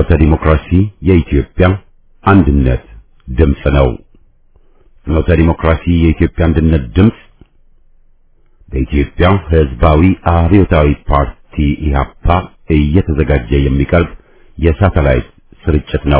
ፍኖተ ዲሞክራሲ የኢትዮጵያ አንድነት ድምፅ ነው። ፍኖተ ዲሞክራሲ የኢትዮጵያ አንድነት ድምፅ በኢትዮጵያ ሕዝባዊ አብዮታዊ ፓርቲ ኢህአፓ እየተዘጋጀ የሚቀርብ የሳተላይት ስርጭት ነው።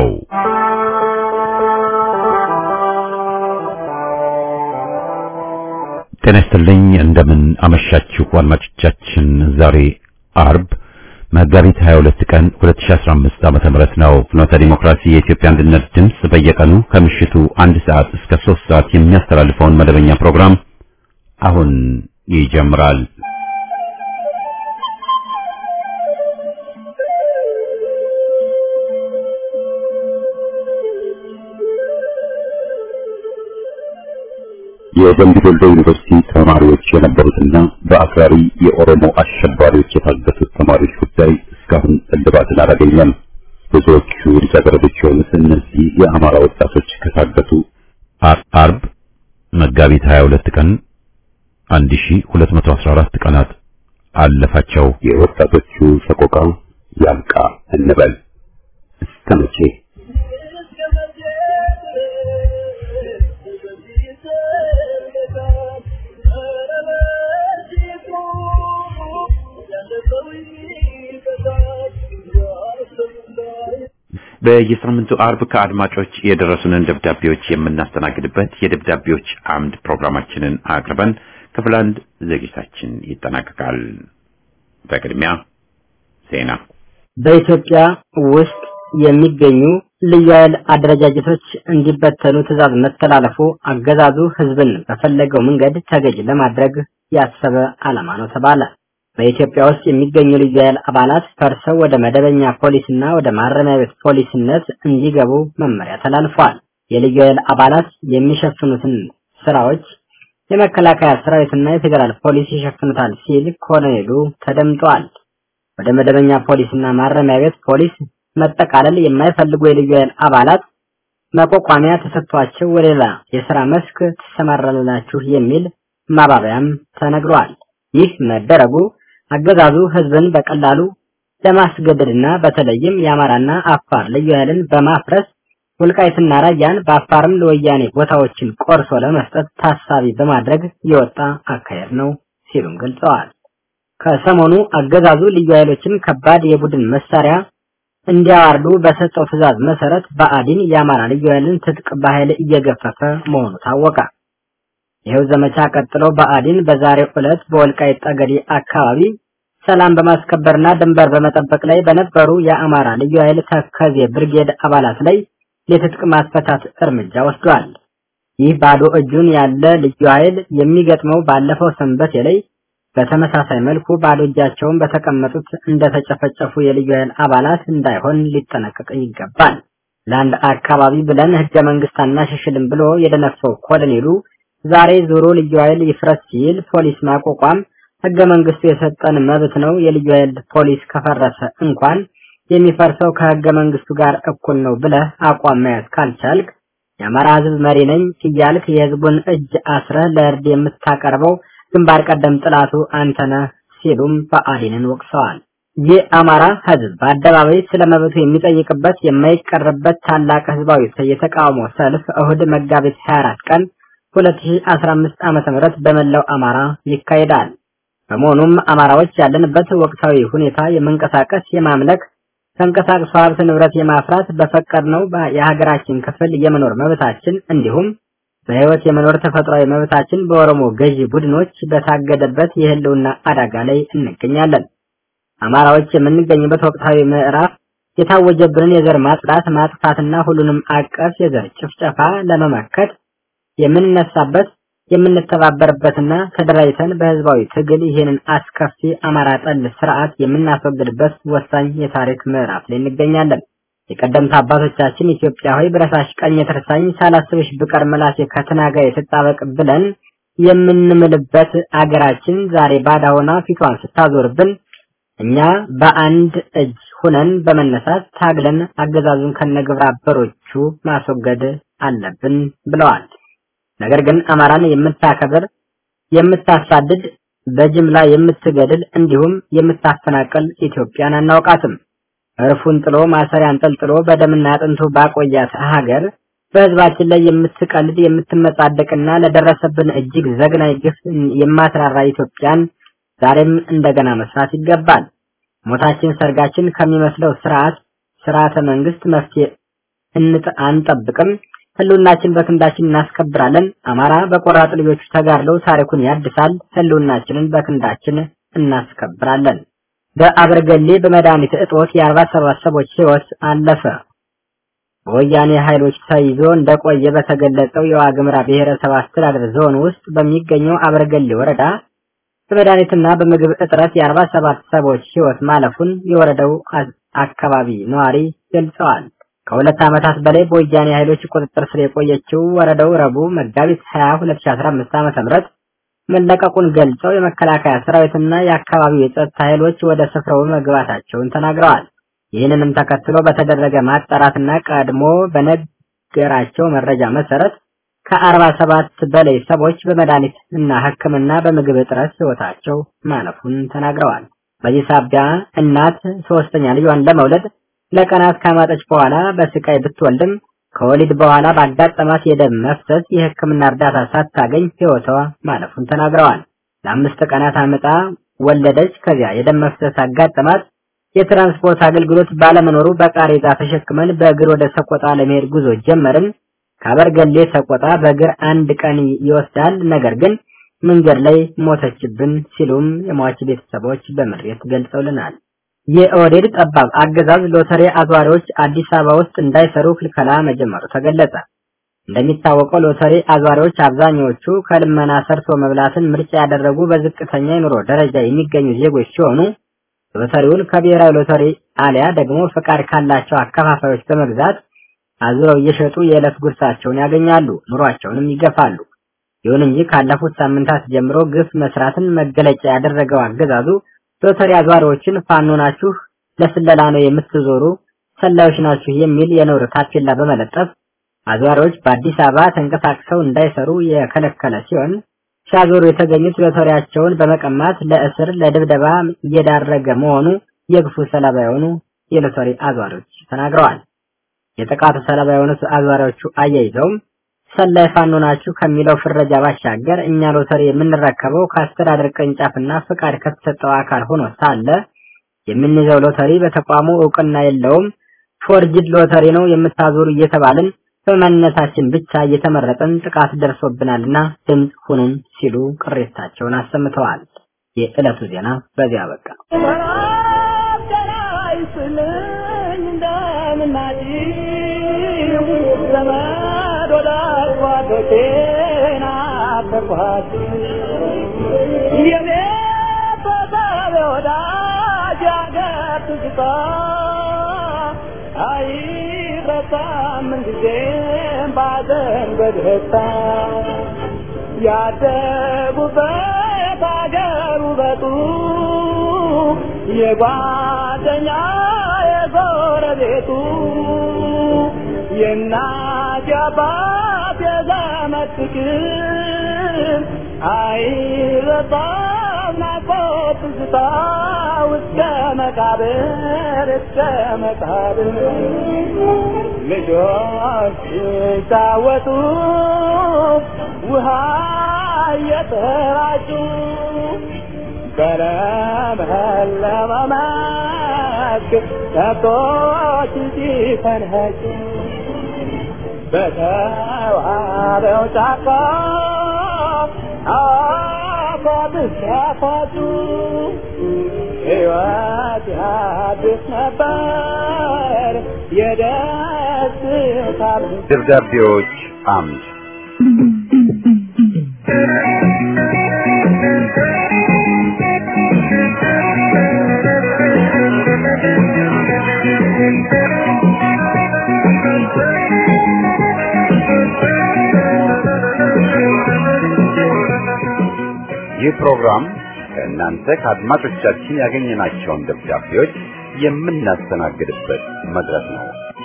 ጤና ይስጥልኝ። እንደምን አመሻችሁ አድማጮቻችን። ዛሬ አርብ መጋቢት 22 ቀን 2015 ዓመተ ምህረት ነው። ፍኖተ ዲሞክራሲ የኢትዮጵያ አንድነት ድምፅ በየቀኑ ከምሽቱ አንድ ሰዓት እስከ 3 ሰዓት የሚያስተላልፈውን መደበኛ ፕሮግራም አሁን ይጀምራል። የደምቢ ዶሎ ዩኒቨርሲቲ ተማሪዎች የነበሩትና በአክራሪ የኦሮሞ አሸባሪዎች የታገቱት ተማሪዎች ጉዳይ እስካሁን እልባትን አላገኘም። ብዙዎቹ ልጃገረዶች የሆኑት እነዚህ የአማራ ወጣቶች ከታገቱ አርብ መጋቢት 22 ቀን 1214 ቀናት አለፋቸው። የወጣቶቹ ሰቆቃ ያብቃ እንበል እስከ መቼ? በየሳምንቱ አርብ ከአድማጮች የደረሱንን ደብዳቤዎች የምናስተናግድበት የደብዳቤዎች አምድ ፕሮግራማችንን አቅርበን ክፍል አንድ ዝግጅታችን ይጠናቀቃል። በቅድሚያ ዜና። በኢትዮጵያ ውስጥ የሚገኙ ልዩ ኃይል አደረጃጀቶች እንዲበተኑ ትዕዛዝ መተላለፉ አገዛዙ ሕዝብን በፈለገው መንገድ ተገዥ ለማድረግ ያሰበ ዓላማ ነው ተባለ። በኢትዮጵያ ውስጥ የሚገኙ ልዩ ኃይል አባላት ፈርሰው ወደ መደበኛ ፖሊስና ወደ ማረሚያ ቤት ፖሊስነት እንዲገቡ መመሪያ ተላልፏል። የልዩ ኃይል አባላት የሚሸፍኑትን ስራዎች የመከላከያ ሰራዊትና የፌዴራል ፖሊስ ይሸፍኑታል ሲል ኮሎኔሉ ተደምጧል። ወደ መደበኛ ፖሊስና ማረሚያ ቤት ፖሊስ መጠቃለል የማይፈልጉ የልዩ ኃይል አባላት መቋቋሚያ ተሰጥቷቸው ወደ ሌላ የስራ መስክ ትሰማራላችሁ የሚል ማባበያም ተነግሯል። ይህ መደረጉ አገዛዙ ህዝብን በቀላሉ ለማስገደድና በተለይም የአማራና አፋር ልዩ ኃይልን በማፍረስ ወልቃይትና ራያን በአፋርም ለወያኔ ቦታዎችን ቆርሶ ለመስጠት ታሳቢ በማድረግ የወጣ አካሄድ ነው ሲሉም ገልጸዋል። ከሰሞኑ አገዛዙ ልዩ ኃይሎችን ከባድ የቡድን መሳሪያ እንዲያዋርዱ በሰጠው ትዕዛዝ መሰረት በአዲን የአማራ ልዩ ኃይልን ትጥቅ በኃይል እየገፈፈ መሆኑ ታወቀ። ይኸው ዘመቻ ቀጥሎ በአዲን በዛሬው ዕለት በወልቃይት ጠገዴ አካባቢ ሰላም በማስከበርና ድንበር በመጠበቅ ላይ በነበሩ የአማራ ልዩ ኃይል ተከዜ ብርጌድ አባላት ላይ የትጥቅ ማስፈታት እርምጃ ወስዷል። ይህ ባዶ እጁን ያለ ልዩ ኃይል የሚገጥመው ባለፈው ሰንበቴ ላይ በተመሳሳይ መልኩ ባዶ እጃቸውን በተቀመጡት እንደተጨፈጨፉ የልዩ ኃይል አባላት እንዳይሆን ሊጠነቀቅ ይገባል። ለአንድ አካባቢ ብለን ህገ መንግስት አናሻሽልም ብሎ የደነፈው ኮሎኔሉ ዛሬ ዞሮ ልዩ ኃይል ይፍረስ ሲል ፖሊስ ማቋቋም ህገ መንግስቱ የሰጠን መብት ነው። የልዩ ኃይል ፖሊስ ከፈረሰ እንኳን የሚፈርሰው ከህገ መንግስቱ ጋር እኩል ነው ብለህ አቋም መያዝ ካልቻልክ የአማራ ህዝብ መሪ ነኝ እያልክ የህዝቡን እጅ አስረህ ለእርድ የምታቀርበው ግንባር ቀደም ጥላቱ አንተነህ ሲሉም ብአዴንን ወቅሰዋል። የአማራ ህዝብ በአደባባይ ስለ መብቱ የሚጠይቅበት የማይቀርበት ታላቅ ህዝባዊ የተቃውሞ ሰልፍ እሁድ መጋቢት 24 ቀን 2015 ዓመተ ምህረት በመላው አማራ ይካሄዳል። በመሆኑም አማራዎች ያለንበት ወቅታዊ ሁኔታ የመንቀሳቀስ፣ የማምለክ፣ ተንቀሳቅሶ ሀብት ንብረት የማፍራት በፈቀድነው የሀገራችን ክፍል የመኖር መብታችን እንዲሁም በህይወት የመኖር ተፈጥሯዊ መብታችን በኦሮሞ ገዢ ቡድኖች በታገደበት የህልውና አደጋ ላይ እንገኛለን። አማራዎች የምንገኝበት ወቅታዊ ምዕራፍ የታወጀብንን የዘር ማጽዳት ማጥፋትና ሁሉንም አቀፍ የዘር ጭፍጨፋ ለመመከት የምንነሳበት የምንተባበርበትና ተደራጅተን በህዝባዊ ትግል ይህንን አስከፊ አማራ ጠል ስርዓት የምናስወግድበት ወሳኝ የታሪክ ምዕራፍ ላይ እንገኛለን። የቀደምት አባቶቻችን ኢትዮጵያ ሆይ ብረሳሽ ቀኝ የተርሳኝ ሳላስብሽ ብቀር ምላሴ ከትናጋ የተጣበቅ ብለን የምንምልበት አገራችን ዛሬ ባዳ ሆና ፊቷን ስታዞርብን እኛ በአንድ እጅ ሁነን በመነሳት ታግለን አገዛዙን ከነግብረ አበሮቹ ማስወገድ አለብን ብለዋል። ነገር ግን አማራን የምታከብር የምታሳድድ በጅምላ የምትገድል እንዲሁም የምታፈናቅል ኢትዮጵያን አናውቃትም። እርፉን ጥሎ ማሰሪያ አንጠልጥሎ በደምና አጥንቱ ባቆያት ሀገር በህዝባችን ላይ የምትቀልድ የምትመጻደቅና ለደረሰብን እጅግ ዘግናኝ ግፍ የማትራራ ኢትዮጵያን ዛሬም እንደገና መስራት ይገባል። ሞታችን ሰርጋችን ከሚመስለው ስርዓት ስርዓተ መንግስት መፍትሄ አንጠብቅም። ህልውናችን በክንዳችን እናስከብራለን። አማራ በቆራጥ ልጆቹ ተጋድለው ታሪኩን ያድሳል። ህልውናችንን በክንዳችን እናስከብራለን። በአበርገሌ በመድኃኒት እጦት የአርባ ሰባት ሰዎች ህይወት አለፈ። በወያኔ ኃይሎች ተይዞ እንደቆየ በተገለጸው የዋግምራ ብሔረሰብ አስተዳደር ዞን ውስጥ በሚገኘው አበርገሌ ወረዳ በመድኃኒትና በምግብ እጥረት የአርባ ሰባት ሰዎች ህይወት ማለፉን የወረዳው አካባቢ ነዋሪ ገልጸዋል። ከሁለት ዓመታት በላይ በወያኔ ኃይሎች ቁጥጥር ስር የቆየችው ወረዳው ረቡዕ መጋቢት 20 2015 ዓ.ም መለቀቁን ገልጸው የመከላከያ ሰራዊትና የአካባቢው የጸጥታ ኃይሎች ወደ ስፍራው መግባታቸውን ተናግረዋል። ይህንንም ተከትሎ በተደረገ ማጣራትና ቀድሞ በነገራቸው መረጃ መሰረት ከአርባ ሰባት በላይ ሰዎች በመድኃኒት እና ሕክምና በምግብ እጥረት ህይወታቸው ማለፉን ተናግረዋል። በዚህ ሳቢያ እናት ሶስተኛ ልጇን ለመውለድ ለቀናት ካማጠች በኋላ በስቃይ ብትወልድም ከወሊድ በኋላ ባጋጠማት የደም መፍሰስ የሕክምና እርዳታ ሳታገኝ ህይወቷ ማለፉን ተናግረዋል። ለአምስት ቀናት አምጣ ወለደች። ከዚያ የደም መፍሰስ አጋጠማት። የትራንስፖርት አገልግሎት ባለመኖሩ በቃሬዛ ተሸክመን በእግር ወደ ሰቆጣ ለመሄድ ጉዞ ጀመርን። ከአበርገሌ ሰቆጣ በእግር አንድ ቀን ይወስዳል። ነገር ግን መንገድ ላይ ሞተችብን ሲሉም የሟች ቤተሰቦች በምሬት ገልጸውልናል። የኦህዴድ ጠባብ አገዛዝ ሎተሪ አዟሪዎች አዲስ አበባ ውስጥ እንዳይሰሩ ክልከላ መጀመሩ ተገለጸ። እንደሚታወቀው ሎተሪ አዟሪዎች አብዛኛዎቹ ከልመና ሰርቶ መብላትን ምርጫ ያደረጉ በዝቅተኛ የኑሮ ደረጃ የሚገኙ ዜጎች ሲሆኑ ሎተሪውን ከብሔራዊ ሎተሪ አሊያ ደግሞ ፈቃድ ካላቸው አከፋፋዮች በመግዛት አዙረው እየሸጡ የዕለት ጉርሳቸውን ያገኛሉ፣ ኑሯቸውንም ይገፋሉ። ይሁን እንጂ ካለፉት ሳምንታት ጀምሮ ግፍ መስራትን መገለጫ ያደረገው አገዛዙ ሎተሪ አዟሪዎችን ፋኖ ናችሁ፣ ለስለላ ነው የምትዞሩ፣ ሰላዮች ናችሁ የሚል የነውር ታፔላ በመለጠፍ አዟሪዎች በአዲስ አበባ ተንቀሳቅሰው እንዳይሰሩ የከለከለ ሲሆን ሲያዞሩ የተገኙት ሎተሪያቸውን በመቀማት ለእስር ለድብደባ እየዳረገ መሆኑ የግፉ ሰለባ የሆኑ የሎተሪ አዟሪዎች ተናግረዋል። የጥቃቱ ሰለባ የሆኑት አዟሪዎቹ አያይዘውም ሰላይ ፋኖ ናችሁ ከሚለው ፍረጃ ባሻገር እኛ ሎተሪ የምንረከበው ከአስተዳደር ቅርንጫፍና ፍቃድ ከተሰጠው አካል ሆኖ ሳለ የምንይዘው ሎተሪ በተቋሙ እውቅና የለውም፣ ፎርጅድ ሎተሪ ነው የምታዞሩ እየተባልን በማንነታችን ብቻ እየተመረጠን ጥቃት ደርሶብናልና ድምፅ ሁኑን ሲሉ ቅሬታቸውን አሰምተዋል። የዕለቱ ዜና በዚያ በቃ። ያደጉበት አገር ውበቱ የጓደኛ የጎረቤቱ የእናት የአባት የዘመድ ፍቅር አይረሳም ናፍቆት ትዝታ እስከ መቃብር እስከ መቃብር ልጆች ሲጫወቱ ውሃ እየተራጩ በለመለመ መስክ ከብቶች ሲፈንኸጩ በተዋበው ጫካ አፏብስ ያፏጩ ሕይወት ያድስ ነበር የደስታ ደብዳቤዎች አምድ ይህ ፕሮግራም ከእናንተ ከአድማጮቻችን ያገኘናቸውን ደብዳቤዎች የምናስተናግድበት መድረክ ነው።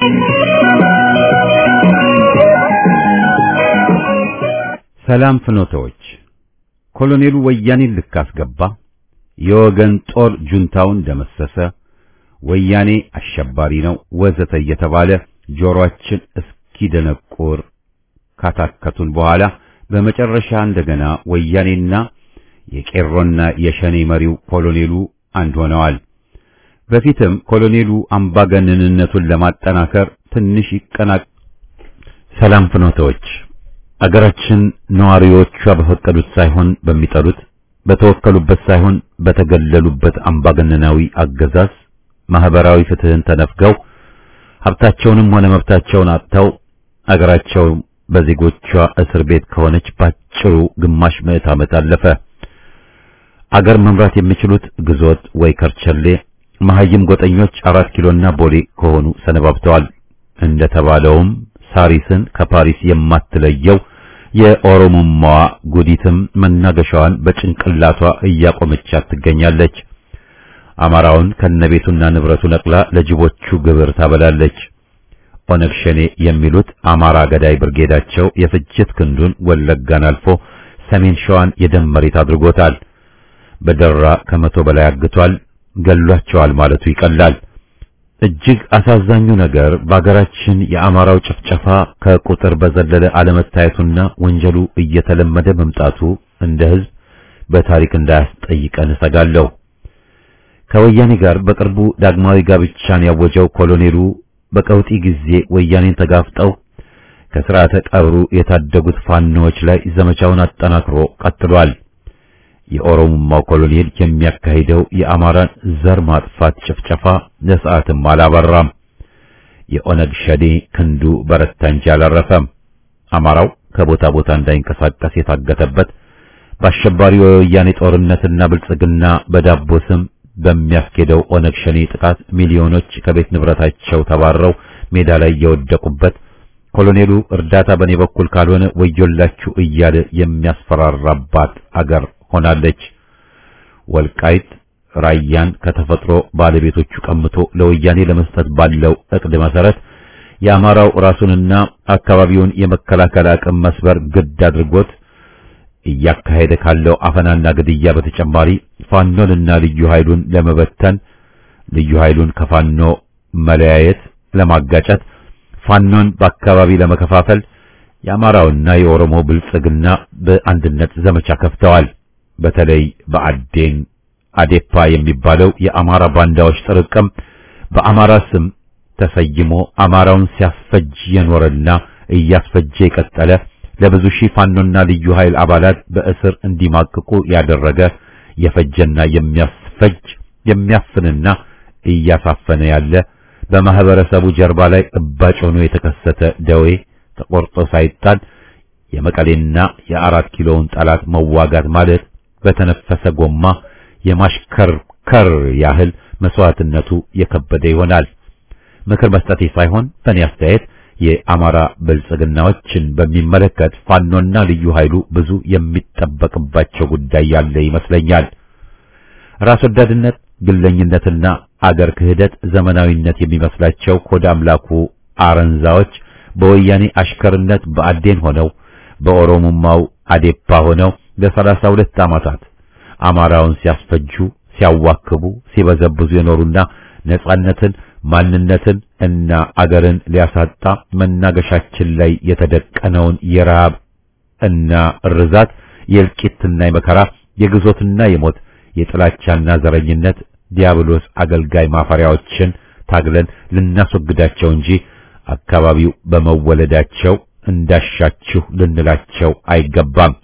ሰላም ፍኖተዎች፣ ኮሎኔሉ ወያኔን ልክ አስገባ፣ የወገን ጦር ጁንታውን ደመሰሰ፣ ወያኔ አሸባሪ ነው ወዘተ እየተባለ ጆሮአችን እስኪደነቁር ካታከቱን በኋላ በመጨረሻ እንደገና ወያኔና የቄሮና የሸኔ መሪው ኮሎኔሉ አንድ ሆነዋል። በፊትም ኮሎኔሉ አምባገነንነቱን ለማጠናከር ትንሽ ይቀና ሰላም ፍኖቶች አገራችን ነዋሪዎቿ በፈቀዱት ሳይሆን በሚጠሉት በተወከሉበት ሳይሆን በተገለሉበት አምባገነናዊ አገዛዝ ማህበራዊ ፍትህን ተነፍገው ሀብታቸውንም ሆነ መብታቸውን አጥተው አገራቸው በዜጎቿ እስር ቤት ከሆነች ባጭሩ ግማሽ ምዕት ዓመት አለፈ። አገር መምራት የሚችሉት ግዞት ወይ ከርቸሌ መሐይም ጎጠኞች አራት ኪሎና ቦሌ ከሆኑ ሰነባብተዋል። እንደተባለውም ሳሪስን ከፓሪስ የማትለየው የኦሮሞማዋ ጉዲትም መናገሻዋን በጭንቅላቷ እያቆመቻት ትገኛለች። አማራውን ከነቤቱና ንብረቱ ነቅላ ለጅቦቹ ግብር ታበላለች። ኦነግ ሸኔ የሚሉት አማራ ገዳይ ብርጌዳቸው የፍጅት ክንዱን ወለጋን አልፎ ሰሜን ሸዋን የደም መሬት አድርጎታል። በደራ ከመቶ በላይ አግቷል፣ ገሏቸዋል ማለቱ ይቀላል። እጅግ አሳዛኙ ነገር በአገራችን የአማራው ጭፍጨፋ ከቁጥር በዘለለ አለመታየቱና ወንጀሉ እየተለመደ መምጣቱ እንደ ሕዝብ በታሪክ እንዳያስጠይቀን እሰጋለሁ። ከወያኔ ጋር በቅርቡ ዳግማዊ ጋብቻን ያወጀው ኮሎኔሉ በቀውጢ ጊዜ ወያኔን ተጋፍጠው ከስርዓተ ቀብሩ የታደጉት ፋኖዎች ላይ ዘመቻውን አጠናክሮ ቀጥሏል። የኦሮሞማው ኮሎኔል የሚያካሂደው የአማራን ዘር ማጥፋት ጭፍጨፋ ለሰዓትም አላበራም። የኦነግ ሸኔ ክንዱ በረታ እንጂ አላረፈም። አማራው ከቦታ ቦታ እንዳይንቀሳቀስ የታገተበት በአሸባሪው የወያኔ ጦርነትና ብልጽግና በዳቦ ስም በሚያስኬደው ኦነግ ሸኔ ጥቃት ሚሊዮኖች ከቤት ንብረታቸው ተባረው ሜዳ ላይ የወደቁበት ኮሎኔሉ እርዳታ በኔ በኩል ካልሆነ ወዮላችሁ እያለ የሚያስፈራራባት አገር ሆናለች። ወልቃይት ራያን ከተፈጥሮ ባለቤቶቹ ቀምቶ ለወያኔ ለመስጠት ባለው እቅድ መሰረት የአማራው ራሱንና አካባቢውን የመከላከል አቅም መስበር ግድ አድርጎት እያካሄደ ካለው አፈናና ግድያ በተጨማሪ ፋኖንና ልዩ ኃይሉን ለመበተን ልዩ ኃይሉን ከፋኖ መለያየት ለማጋጨት ፋኖን በአካባቢ ለመከፋፈል የአማራውና የኦሮሞ ብልጽግና በአንድነት ዘመቻ ከፍተዋል። በተለይ በአዴን አዴፓ የሚባለው የአማራ ባንዳዎች ጥርቅም በአማራ ስም ተሰይሞ አማራውን ሲያስፈጅ የኖረና እያስፈጀ የቀጠለ ለብዙ ሺህ ፋኖና ልዩ ኃይል አባላት በእስር እንዲማቅቁ ያደረገ የፈጀና የሚያስፈጅ የሚያፍንና እያሳፈነ ያለ በማህበረሰቡ ጀርባ ላይ እባጭ ሆኖ የተከሰተ ደዌ ተቆርጦ ሳይጣል የመቀሌና የአራት ኪሎውን ጠላት መዋጋት ማለት በተነፈሰ ጎማ የማሽከርከር ያህል መስዋዕትነቱ የከበደ ይሆናል። ምክር መስጠቴ ሳይሆን በእኔ አስተያየት የአማራ ብልጽግናዎችን በሚመለከት ፋኖና ልዩ ኃይሉ ብዙ የሚጠበቅባቸው ጉዳይ ያለ ይመስለኛል። ራስ ወዳድነት፣ ግለኝነትና አገር ክህደት ዘመናዊነት የሚመስላቸው ኮደ አምላኩ አረንዛዎች በወያኔ አሽከርነት በአዴን ሆነው በኦሮሞማው አዴፓ ሆነው ለሰላሳ ሁለት ዓመታት አማራውን ሲያስፈጁ፣ ሲያዋክቡ፣ ሲበዘብዙ የኖሩና ነጻነትን ማንነትን እና አገርን ሊያሳጣ መናገሻችን ላይ የተደቀነውን የረሃብ እና እርዛት የእልቂትና የመከራ የግዞትና የሞት የጥላቻና ዘረኝነት ዲያብሎስ አገልጋይ ማፈሪያዎችን ታግለን ልናስወግዳቸው እንጂ አካባቢው በመወለዳቸው እንዳሻችሁ ልንላቸው አይገባም።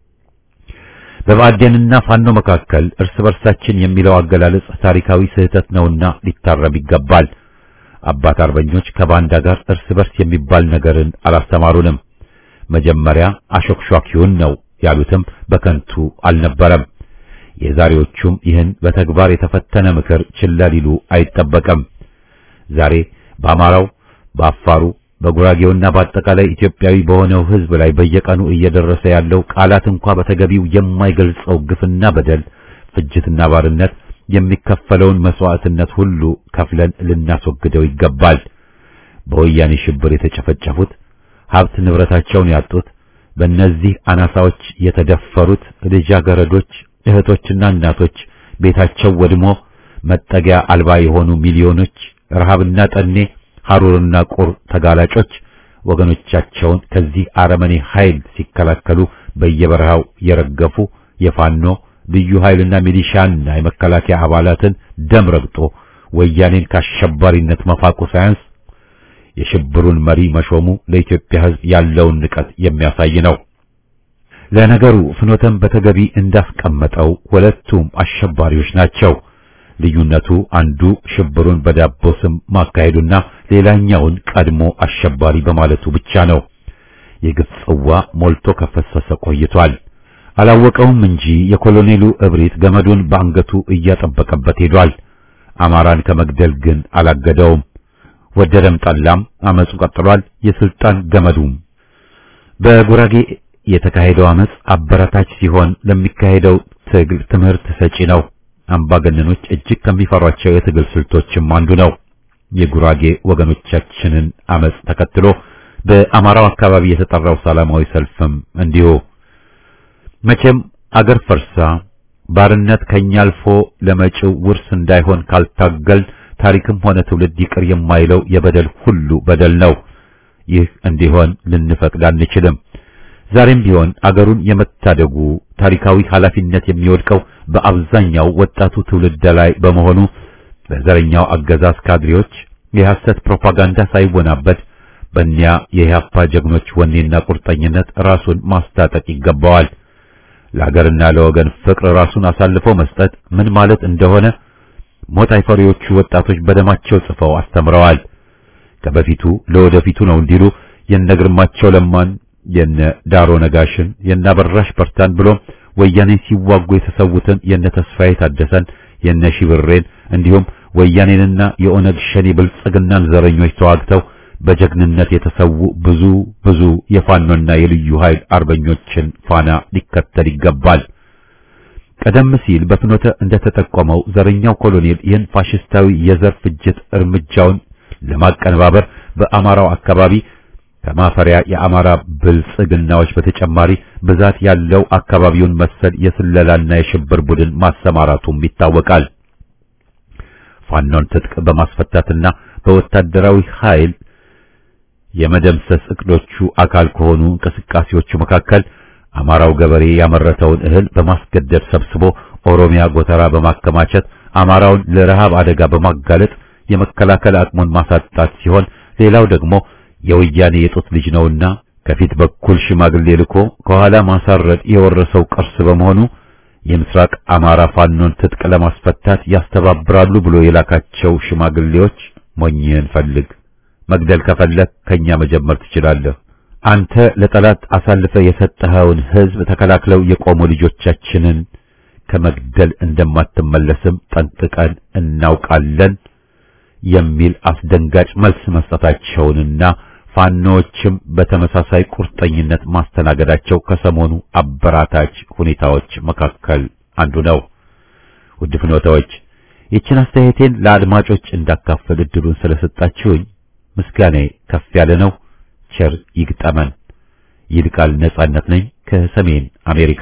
በባዕዴንና ፋኖ መካከል እርስ በርሳችን የሚለው አገላለጽ ታሪካዊ ስህተት ነውና ሊታረም ይገባል። አባት አርበኞች ከባንዳ ጋር እርስ በርስ የሚባል ነገርን አላስተማሩንም። መጀመሪያ አሾክሿኪውን ነው ያሉትም በከንቱ አልነበረም። የዛሬዎቹም ይህን በተግባር የተፈተነ ምክር ችላ ሊሉ አይጠበቅም። ዛሬ በአማራው፣ በአፋሩ፣ በጉራጌውና በአጠቃላይ ኢትዮጵያዊ በሆነው ሕዝብ ላይ በየቀኑ እየደረሰ ያለው ቃላት እንኳ በተገቢው የማይገልጸው ግፍና በደል፣ ፍጅትና ባርነት የሚከፈለውን መስዋዕትነት ሁሉ ከፍለን ልናስወግደው ይገባል። በወያኔ ሽብር የተጨፈጨፉት፣ ሀብት ንብረታቸውን ያጡት፣ በእነዚህ አናሳዎች የተደፈሩት ልጃገረዶች፣ እህቶችና እናቶች ቤታቸው ወድሞ መጠጊያ አልባ የሆኑ ሚሊዮኖች ረሃብና ጠኔ፣ ሐሩርና ቁር ተጋላጮች ወገኖቻቸውን ከዚህ አረመኔ ኃይል ሲከላከሉ በየበረሃው የረገፉ የፋኖ ልዩ ኃይልና ሚሊሻና የመከላከያ አባላትን ደም ረግጦ ወያኔን ከአሸባሪነት መፋቁ ሳያንስ የሽብሩን መሪ መሾሙ ለኢትዮጵያ ሕዝብ ያለውን ንቀት የሚያሳይ ነው። ለነገሩ ፍኖተም በተገቢ እንዳስቀመጠው ሁለቱም አሸባሪዎች ናቸው። ልዩነቱ አንዱ ሽብሩን በዳቦ ስም ማካሄዱና ሌላኛውን ቀድሞ አሸባሪ በማለቱ ብቻ ነው። የግፍ ጽዋ ሞልቶ ከፈሰሰ ቆይቷል። አላወቀውም እንጂ የኮሎኔሉ እብሪት ገመዱን በአንገቱ እያጠበቀበት ሄዷል። አማራን ከመግደል ግን አላገደውም። ወደደም ጠላም አመፁ ቀጥሏል። የስልጣን ገመዱም በጉራጌ የተካሄደው አመፅ አበረታች ሲሆን ለሚካሄደው ትግል ትምህርት ሰጪ ነው። አምባገነኖች እጅግ ከሚፈሯቸው የትግል ስልቶችም አንዱ ነው። የጉራጌ ወገኖቻችንን አመፅ ተከትሎ በአማራው አካባቢ የተጠራው ሰላማዊ ሰልፍም እንዲሁ መቼም አገር ፈርሳ ባርነት ከኛ አልፎ ለመጪው ውርስ እንዳይሆን ካልታገል ታሪክም ሆነ ትውልድ ይቅር የማይለው የበደል ሁሉ በደል ነው። ይህ እንዲሆን ልንፈቅድ አንችልም። ዛሬም ቢሆን አገሩን የመታደጉ ታሪካዊ ኃላፊነት የሚወድቀው በአብዛኛው ወጣቱ ትውልድ ላይ በመሆኑ በዘረኛው አገዛዝ ካድሬዎች የሐሰት ፕሮፓጋንዳ ሳይወናበድ በእኒያ የኢህአፓ ጀግኖች ወኔና ቁርጠኝነት ራሱን ማስታጠቅ ይገባዋል። ለሀገርና ለወገን ፍቅር ራሱን አሳልፎ መስጠት ምን ማለት እንደሆነ ሞት አይፈሪዎቹ ወጣቶች በደማቸው ጽፈው አስተምረዋል። ከበፊቱ ለወደፊቱ ነው እንዲሉ የነ ግርማቸው ለማን፣ የነ ዳሮ ነጋሽን፣ የነ አበራሽ በርታን ብሎም ወያኔን ሲዋጉ የተሰዉትን የነ ተስፋዬ ታደሰን፣ የነ ሺብሬን እንዲሁም ወያኔንና የኦነግ ሸኔ ብልጽግናን ዘረኞች ተዋግተው በጀግንነት የተሰዉ ብዙ ብዙ የፋኖና የልዩ ኃይል አርበኞችን ፋና ሊከተል ይገባል። ቀደም ሲል በፍኖተ እንደተጠቆመው ዘረኛው ኮሎኔል ይህን ፋሽስታዊ የዘር ፍጅት እርምጃውን ለማቀነባበር በአማራው አካባቢ ከማፈሪያ የአማራ ብልጽግናዎች በተጨማሪ ብዛት ያለው አካባቢውን መሰል የስለላና የሽብር ቡድን ማሰማራቱም ይታወቃል። ፋኖን ትጥቅ በማስፈታትና በወታደራዊ ኃይል የመደምሰስ እቅዶቹ አካል ከሆኑ እንቅስቃሴዎቹ መካከል አማራው ገበሬ ያመረተውን እህል በማስገደድ ሰብስቦ ኦሮሚያ ጎተራ በማከማቸት አማራውን ለረሃብ አደጋ በማጋለጥ የመከላከል አቅሙን ማሳጣት ሲሆን ሌላው ደግሞ የወያኔ የጡት ልጅ ነውና ከፊት በኩል ሽማግሌ ልኮ ከኋላ ማሳረድ የወረሰው ቅርስ በመሆኑ የምስራቅ አማራ ፋኖን ትጥቅ ለማስፈታት ያስተባብራሉ ብሎ የላካቸው ሽማግሌዎች ሞኝህን ፈልግ፣ መግደል ከፈለግ ከኛ መጀመር ትችላለህ። አንተ ለጠላት አሳልፈ የሰጠኸውን ሕዝብ ተከላክለው የቆሙ ልጆቻችንን ከመግደል እንደማትመለስም ጠንቅቀን እናውቃለን የሚል አስደንጋጭ መልስ መስጠታቸውንና ፋኖዎችም በተመሳሳይ ቁርጠኝነት ማስተናገዳቸው ከሰሞኑ አበራታች ሁኔታዎች መካከል አንዱ ነው። ውድ ፍኖታዎች ይችን አስተያየቴን ለአድማጮች እንዳካፈል እድሉን ስለሰጣችሁኝ ምስጋናዬ ከፍ ያለ ነው። ቸር ይግጠመን። ይልቃል ነጻነት ነኝ ከሰሜን አሜሪካ።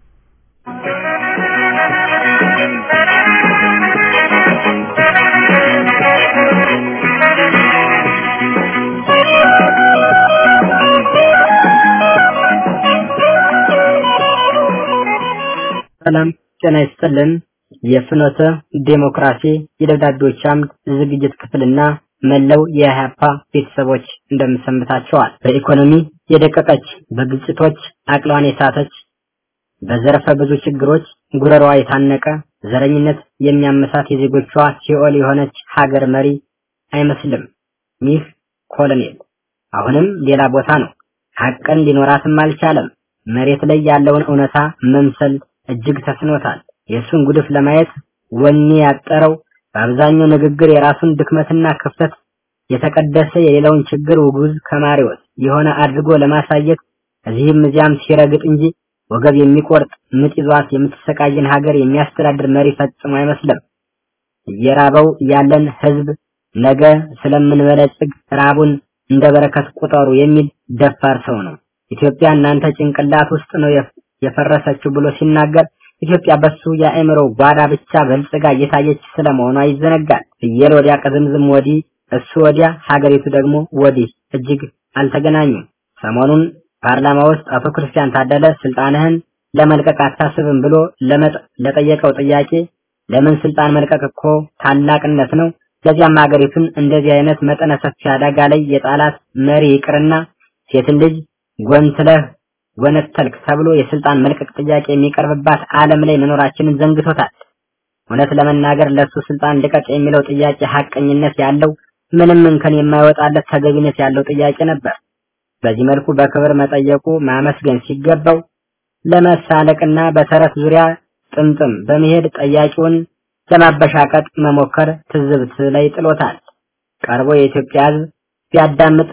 ሰላም ጤና ይስጥልን። የፍኖተ ዴሞክራሲ የደብዳቤዎች አምድ ዝግጅት ክፍልና መላው የኢህአፓ ቤተሰቦች እንደምሰምታቸዋል። በኢኮኖሚ የደቀቀች፣ በግጭቶች አቅሏን የሳተች፣ በዘርፈ ብዙ ችግሮች ጉረሯ የታነቀ፣ ዘረኝነት የሚያመሳት የዜጎቿ ሲኦል የሆነች ሀገር መሪ አይመስልም ይህ ኮሎኔል። አሁንም ሌላ ቦታ ነው። ሀቅን ሊኖራትም አልቻለም። መሬት ላይ ያለውን እውነታ መምሰል እጅግ ተስኖታል። የእሱን ጉድፍ ለማየት ወኔ ያጠረው በአብዛኛው ንግግር የራሱን ድክመትና ክፍተት የተቀደሰ የሌላውን ችግር ውጉዝ ከማሪዎስ የሆነ አድርጎ ለማሳየት እዚህም እዚያም ሲረግጥ እንጂ ወገብ የሚቆርጥ ምጥ ይዟት የምትሰቃይን ሀገር የሚያስተዳድር መሪ ፈጽሞ አይመስልም። እየራበው ያለን ህዝብ ነገ ስለምንበለጽግ ራቡን እንደ በረከት ቁጠሩ የሚል ደፋር ሰው ነው። ኢትዮጵያ እናንተ ጭንቅላት ውስጥ ነው የፈረሰችው ብሎ ሲናገር ኢትዮጵያ በሱ የአእምሮ ጓዳ ብቻ በልጽጋ እየታየች ስለመሆኗ ይዘነጋል። ፍየል ወዲያ ቅዝምዝም ወዲህ እሱ ወዲያ ሀገሪቱ ደግሞ ወዲህ እጅግ አልተገናኙም። ሰሞኑን ፓርላማ ውስጥ አቶ ክርስቲያን ታደለ ስልጣንህን ለመልቀቅ አታስብም ብሎ ለጠየቀው ጥያቄ ለምን ስልጣን መልቀቅ እኮ ታላቅነት ነው፣ ለዚያም ሀገሪቱን እንደዚህ አይነት መጠነ ሰፊ አደጋ ላይ የጣላት መሪ ይቅርና ሴትን ልጅ ጎንትለህ ጎነተልክ ተብሎ የስልጣን መልቀቅ ጥያቄ የሚቀርብባት ዓለም ላይ መኖራችንን ዘንግቶታል። እውነት ለመናገር ለሱ ስልጣን ልቀቅ የሚለው ጥያቄ ሐቀኝነት ያለው ምንም እንከን የማይወጣለት ተገቢነት ያለው ጥያቄ ነበር። በዚህ መልኩ በክብር መጠየቁ ማመስገን ሲገባው ለመሳለቅና በተረት ዙሪያ ጥምጥም በመሄድ ጠያቂውን ለማበሻቀጥ መሞከር ትዝብት ላይ ጥሎታል። ቀርቦ የኢትዮጵያ ሕዝብ ቢያዳምጥ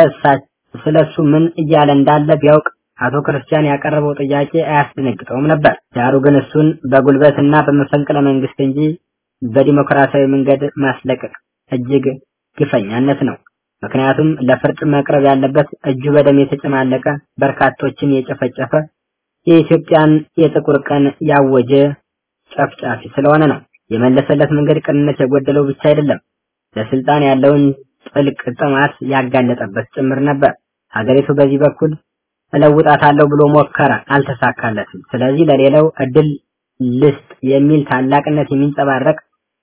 ስለሱ ምን እያለ እንዳለ ቢያውቅ አቶ ክርስቲያን ያቀረበው ጥያቄ አያስደነግጠውም ነበር። ዳሩ ግን እሱን በጉልበትና በመፈንቅለ መንግስት እንጂ በዲሞክራሲያዊ መንገድ ማስለቀቅ እጅግ ግፈኛነት ነው። ምክንያቱም ለፍርድ መቅረብ ያለበት እጁ በደም የተጨማለቀ በርካቶችን የጨፈጨፈ የኢትዮጵያን የጥቁር ቀን ያወጀ ጨፍጫፊ ስለሆነ ነው። የመለሰለት መንገድ ቅንነት የጎደለው ብቻ አይደለም፣ ለስልጣን ያለውን ጥልቅ ጥማት ያጋለጠበት ጭምር ነበር። ሀገሪቱ በዚህ በኩል እለውጣታለሁ ብሎ ሞከረ፣ አልተሳካለትም። ስለዚህ ለሌላው እድል ልስጥ የሚል ታላቅነት የሚንጸባረቅ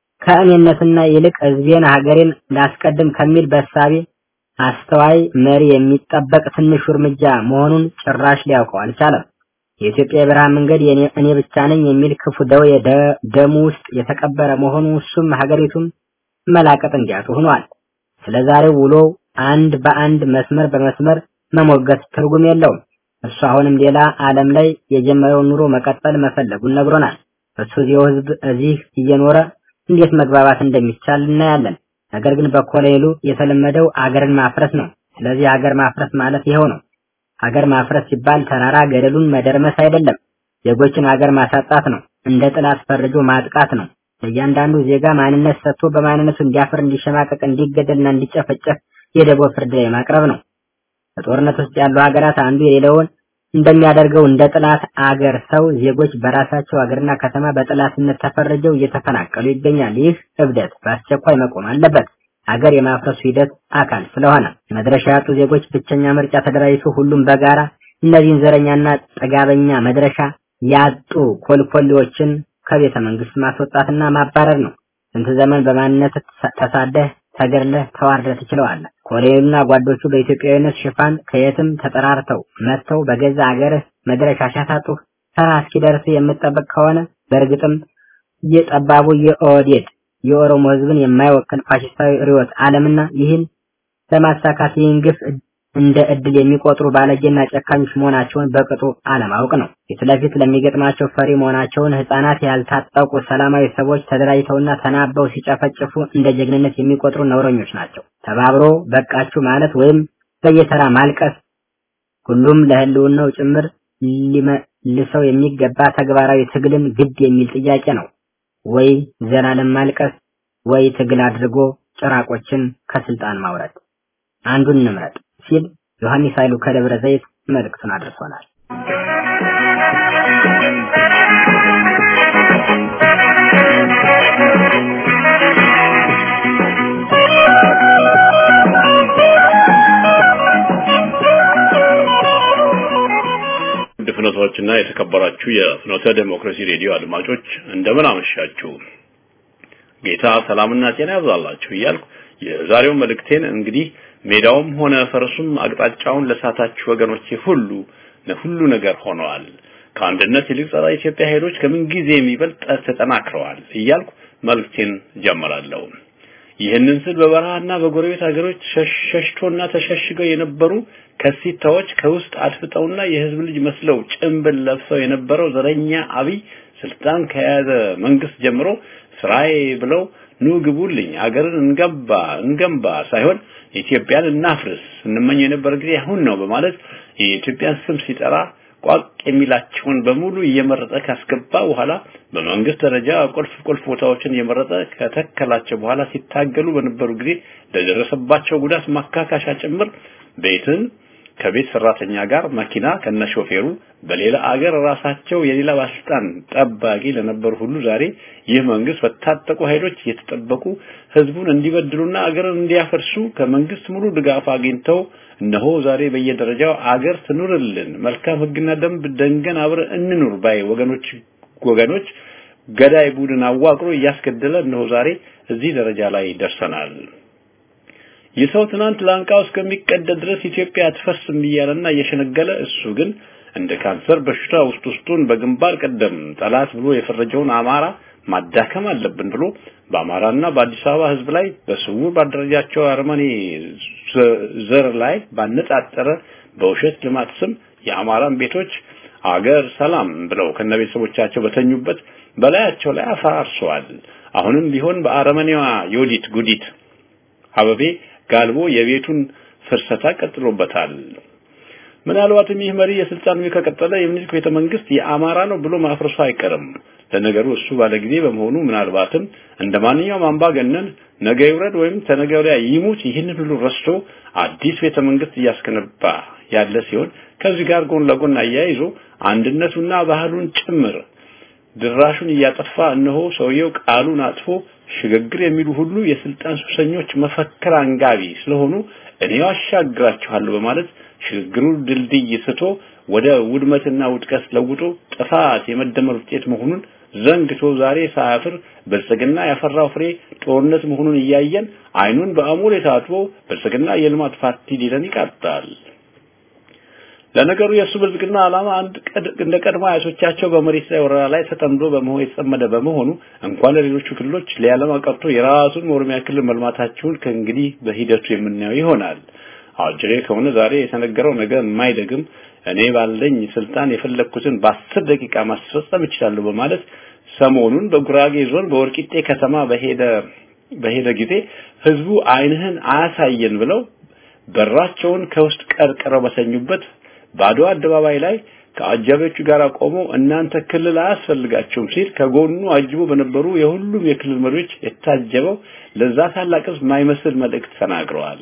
ከእኔነትና ይልቅ ህዝቤን ሀገሬን ላስቀድም ከሚል በሳቤ አስተዋይ መሪ የሚጠበቅ ትንሹ እርምጃ መሆኑን ጭራሽ ሊያውቀው አልቻለም። የኢትዮጵያ የብርሃን መንገድ እኔ ብቻ ነኝ የሚል ክፉ ደዌ ደሙ ውስጥ የተቀበረ መሆኑ እሱም ሀገሪቱም መላቀጥ እንዲያጡ ሆኗል። ስለ ዛሬው ውሎ አንድ በአንድ መስመር በመስመር መሞገት ትርጉም የለውም። እሱ አሁንም ሌላ ዓለም ላይ የጀመረውን ኑሮ መቀጠል መፈለጉን ነግሮናል። እሱ እዚያው ህዝብ እዚህ እየኖረ እንዴት መግባባት እንደሚቻል እናያለን። ነገር ግን በኮሎኔሉ የተለመደው አገርን ማፍረስ ነው። ስለዚህ አገር ማፍረስ ማለት ይኸው ነው። ሀገር ማፍረስ ሲባል ተራራ ገደሉን መደርመስ አይደለም። ዜጎችን ሀገር ማሳጣት ነው። እንደ ጥላት ፈርጆ ማጥቃት ነው። ለእያንዳንዱ ዜጋ ማንነት ሰጥቶ በማንነቱ እንዲያፍር፣ እንዲሸማቀቅ፣ እንዲገደልና እንዲጨፈጨፍ የደቦ ፍርድ ላይ ማቅረብ ነው። በጦርነት ውስጥ ያሉ ሀገራት አንዱ የሌለውን እንደሚያደርገው እንደ ጥላት አገር ሰው ዜጎች በራሳቸው አገርና ከተማ በጥላትነት ተፈርጀው እየተፈናቀሉ ይገኛል። ይህ እብደት በአስቸኳይ መቆም አለበት። ሀገር የማፍረሱ ሂደት አካል ስለሆነ መድረሻ ያጡ ዜጎች ብቸኛ ምርጫ ተደራጅቶ ሁሉም በጋራ እነዚህን ዘረኛና ጠጋበኛ መድረሻ ያጡ ኮልኮሌዎችን ከቤተ መንግስት ማስወጣትና ማባረር ነው። ስንት ዘመን በማንነት ተሳደህ ተገድለህ ተዋርደህ ትችለዋለህ። ኮሎኔሉና ጓዶቹ በኢትዮጵያዊነት ሽፋን ከየትም ተጠራርተው መጥተው በገዛ አገርህ መድረሻ ሲያሳጡህ ተራ እስኪደርስ የምትጠብቅ ከሆነ በእርግጥም የጠባቡ የኦህዴድ የኦሮሞ ህዝብን የማይወክል ፋሽስታዊ ርዕዮተ ዓለምና ይህን ለማሳካት ይህን ግፍ እንደ እድል የሚቆጥሩ ባለጌና ጨካኞች መሆናቸውን በቅጡ አለማወቅ ነው። ፊት ለፊት ለሚገጥማቸው ፈሪ መሆናቸውን ህፃናት፣ ያልታጠቁ ሰላማዊ ሰዎች ተደራጅተውና ተናበው ሲጨፈጭፉ እንደ ጀግንነት የሚቆጥሩ ነውረኞች ናቸው። ተባብሮ በቃችሁ ማለት ወይም በየተራ ማልቀስ ሁሉም ለህልውናው ጭምር ሊመልሰው የሚገባ ተግባራዊ ትግልን ግድ የሚል ጥያቄ ነው። ወይ ዘላለም ማልቀስ ወይ ትግል አድርጎ ጭራቆችን ከስልጣን ማውረድ። አንዱን እንምረጥ ሲል ዮሐንስ ኃይሉ ከደብረ ዘይት መልእክቱን አድርሶናል። ውድ ፍኖቶችና የተከበራችሁ የፍኖተ ዴሞክራሲ ሬዲዮ አድማጮች እንደምን አመሻችሁ። ጌታ ሰላምና ጤና ያብዛላችሁ እያልኩ የዛሬው መልእክቴን እንግዲህ ሜዳውም ሆነ ፈረሱም አቅጣጫውን ለሳታችሁ ወገኖቼ ሁሉ ለሁሉ ነገር ሆነዋል። ከአንድነት ይልቅ ጸረ ኢትዮጵያ ኃይሎች ከምን ጊዜ የሚበልጥ ተጠናክረዋል እያልኩ መልእክቴን ጀምራለሁ። ይህንን ስል በበረሃና በጎረቤት ሀገሮች ሸሽቶና ተሸሽገው የነበሩ ከሲታዎች ከውስጥ አድፍጠውና የህዝብ ልጅ መስለው ጭንብል ለብሰው የነበረው ዘረኛ አብይ ስልጣን ከያዘ መንግስት ጀምሮ ስራዬ ብለው ኑ ግቡልኝ አገርን እንገባ እንገንባ ሳይሆን ኢትዮጵያን እናፍርስ እንመኝ የነበረ ጊዜ አሁን ነው በማለት የኢትዮጵያን ስም ሲጠራ ቋቅ የሚላቸውን በሙሉ እየመረጠ ካስገባ በኋላ በመንግስት ደረጃ ቁልፍ ቁልፍ ቦታዎችን እየመረጠ ከተከላቸው በኋላ ሲታገሉ በነበሩ ጊዜ ለደረሰባቸው ጉዳት ማካካሻ ጭምር ቤትን፣ ከቤት ሰራተኛ ጋር መኪና ከነሾፌሩ በሌላ አገር ራሳቸው የሌላ ባለስልጣን ጠባቂ ለነበሩ ሁሉ ዛሬ ይህ መንግስት በታጠቁ ኃይሎች እየተጠበቁ ህዝቡን እንዲበድሉና አገርን እንዲያፈርሱ ከመንግስት ሙሉ ድጋፍ አግኝተው እነሆ ዛሬ በየደረጃው አገር ትኑርልን፣ መልካም ህግና ደንብ ደንገን አብረን እንኑር ባይ ወገኖች ወገኖች ገዳይ ቡድን አዋቅሮ እያስገደለ እነሆ ዛሬ እዚህ ደረጃ ላይ ደርሰናል። የሰው ትናንት ላንቃው እስከሚቀደድ ድረስ ኢትዮጵያ አትፈርስም እያለና እየሸነገለ እሱ ግን እንደ ካንሰር በሽታ ውስጥ ውስጡን በግንባር ቀደም ጠላት ብሎ የፈረጀውን አማራ ማዳከም አለብን ብሎ በአማራና በአዲስ አበባ ህዝብ ላይ በስውር ባደረጃቸው አረመኔ ዘር ላይ ባነጣጠረ በውሸት ልማት ስም የአማራን ቤቶች አገር ሰላም ብለው ከነቤተሰቦቻቸው በተኙበት በላያቸው ላይ አፈራርሰዋል። አሁንም ቢሆን በአረመኔዋ ዮዲት ጉዲት አበቤ ጋልቦ የቤቱን ፍርሰታ ቀጥሎበታል። ምናልባትም ይህ መሪ የስልጣን ከቀጠለ የምኒልክ ቤተ መንግስት የአማራ ነው ብሎ ማፍረሱ አይቀርም። ለነገሩ እሱ ባለጊዜ በመሆኑ ምናልባትም እንደ ማንኛውም አምባገነን ነገ ይውረድ ወይም ተነገ ወዲያ ይሙት ይህንን ሁሉ ረስቶ አዲስ ቤተ መንግስት እያስገነባ ያለ ሲሆን ከዚህ ጋር ጎን ለጎን አያይዞ አንድነቱና ባህሉን ጭምር ድራሹን እያጠፋ እነሆ ሰውየው ቃሉን አጥፎ ሽግግር የሚሉ ሁሉ የስልጣን ሱሰኞች መፈክር አንጋቢ ስለሆኑ እኔ አሻግራችኋለሁ በማለት ሽግግሩ ድልድይ ስቶ ወደ ውድመትና ውድቀት ለውጦ ጥፋት የመደመር ውጤት መሆኑን ዘንግቶ ዛሬ ሳያፍር ብልጽግና ያፈራው ፍሬ ጦርነት መሆኑን እያየን አይኑን በአሞሌ ታጥቦ ብልጽግና የልማት ፓርቲ ሊለን ይቃጣል። ለነገሩ የእሱ ብልጽግና ዓላማ አንድ እንደ ቀድሞ አያቶቻቸው በመሬት ላይ ወረራ ላይ ተጠምዶ በመሆን የተጠመደ በመሆኑ እንኳን ለሌሎቹ ክልሎች ሊያለማ ቀርቶ የራሱን ኦሮሚያ ክልል መልማታቸውን ከእንግዲህ በሂደቱ የምናየው ይሆናል። አጅሬ ከሆነ ዛሬ የተነገረው ነገር የማይደግም እኔ ባለኝ ስልጣን የፈለግኩትን በአስር ደቂቃ ማስፈጸም እችላለሁ በማለት ሰሞኑን በጉራጌ ዞን በወርቂጤ ከተማ በሄደ በሄደ ጊዜ ህዝቡ አይንህን አያሳየን ብለው በራቸውን ከውስጥ ቀርቅረው በሰኙበት ባዶ አደባባይ ላይ ከአጃቢዎቹ ጋር ቆሞ እናንተ ክልል አያስፈልጋቸውም ሲል ከጎኑ አጅቦ በነበሩ የሁሉም የክልል መሪዎች የታጀበው ለዛ ታላቅ ህዝብ ማይመስል መልእክት ተናግረዋል።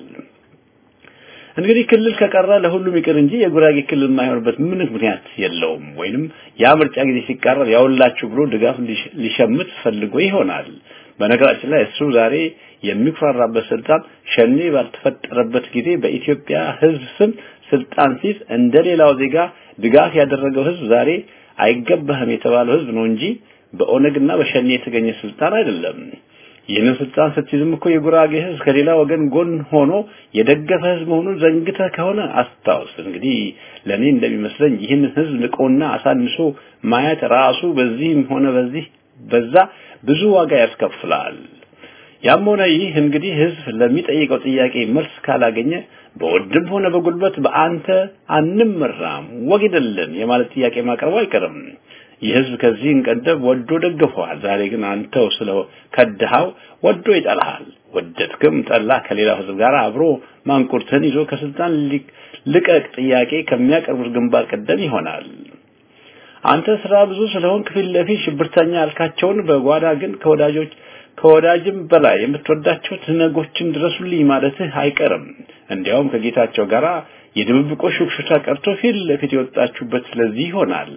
እንግዲህ ክልል ከቀረ ለሁሉም ይቅር እንጂ የጉራጌ ክልል የማይሆንበት ምን ምክንያት የለውም። ወይንም ያ ምርጫ ጊዜ ሲቃረብ ያውላችሁ ብሎ ድጋፍ ሊሸምት ፈልጎ ይሆናል። በነገራችን ላይ እሱ ዛሬ የሚኩራራበት ስልጣን ሸኔ ባልተፈጠረበት ጊዜ በኢትዮጵያ ህዝብ ስም ስልጣን ሲይዝ እንደሌላው ዜጋ ድጋፍ ያደረገው ህዝብ ዛሬ አይገባህም የተባለው ህዝብ ነው እንጂ በኦነግና በሸኔ የተገኘ ስልጣን አይደለም። ይህንን ስልጣን ስትይዝም እኮ የጉራጌ ህዝብ ከሌላ ወገን ጎን ሆኖ የደገፈ ህዝብ መሆኑን ዘንግተህ ከሆነ አስታውስ። እንግዲህ ለኔ እንደሚመስለኝ ይህንን ህዝብ ንቆና አሳንሶ ማየት ራሱ በዚህም ሆነ በዚህ በዛ ብዙ ዋጋ ያስከፍላል። ያም ሆነ ይህ እንግዲህ ህዝብ ለሚጠይቀው ጥያቄ መልስ ካላገኘ በወድም ሆነ በጉልበት በአንተ አንመራም ወግደልን የማለት ጥያቄ ማቅረቡ አይቀርም። ይህ ህዝብ ከዚህን ቀደም ወዶ ደግፈዋል። ዛሬ ግን አንተው ስለ ከድሃው ወዶ ይጠላሃል። ወደድክም ጠላ ከሌላው ህዝብ ጋር አብሮ ማንቁርትን ይዞ ከስልጣን ልቀቅ ጥያቄ ከሚያቀርቡት ግንባር ቀደም ይሆናል። አንተ ስራ ብዙ ስለሆን ከፊት ለፊት ሽብርተኛ ያልካቸውን በጓዳ ግን ከወዳጆች ከወዳጅም በላይ የምትወዳቸው ትነጎችን ድረሱልኝ ማለትህ አይቀርም። እንዲያውም ከጌታቸው ጋር የድብብቆሽ ሹክሹክታ ቀርቶ ፊት ለፊት የወጣችሁበት ስለዚህ ይሆናል።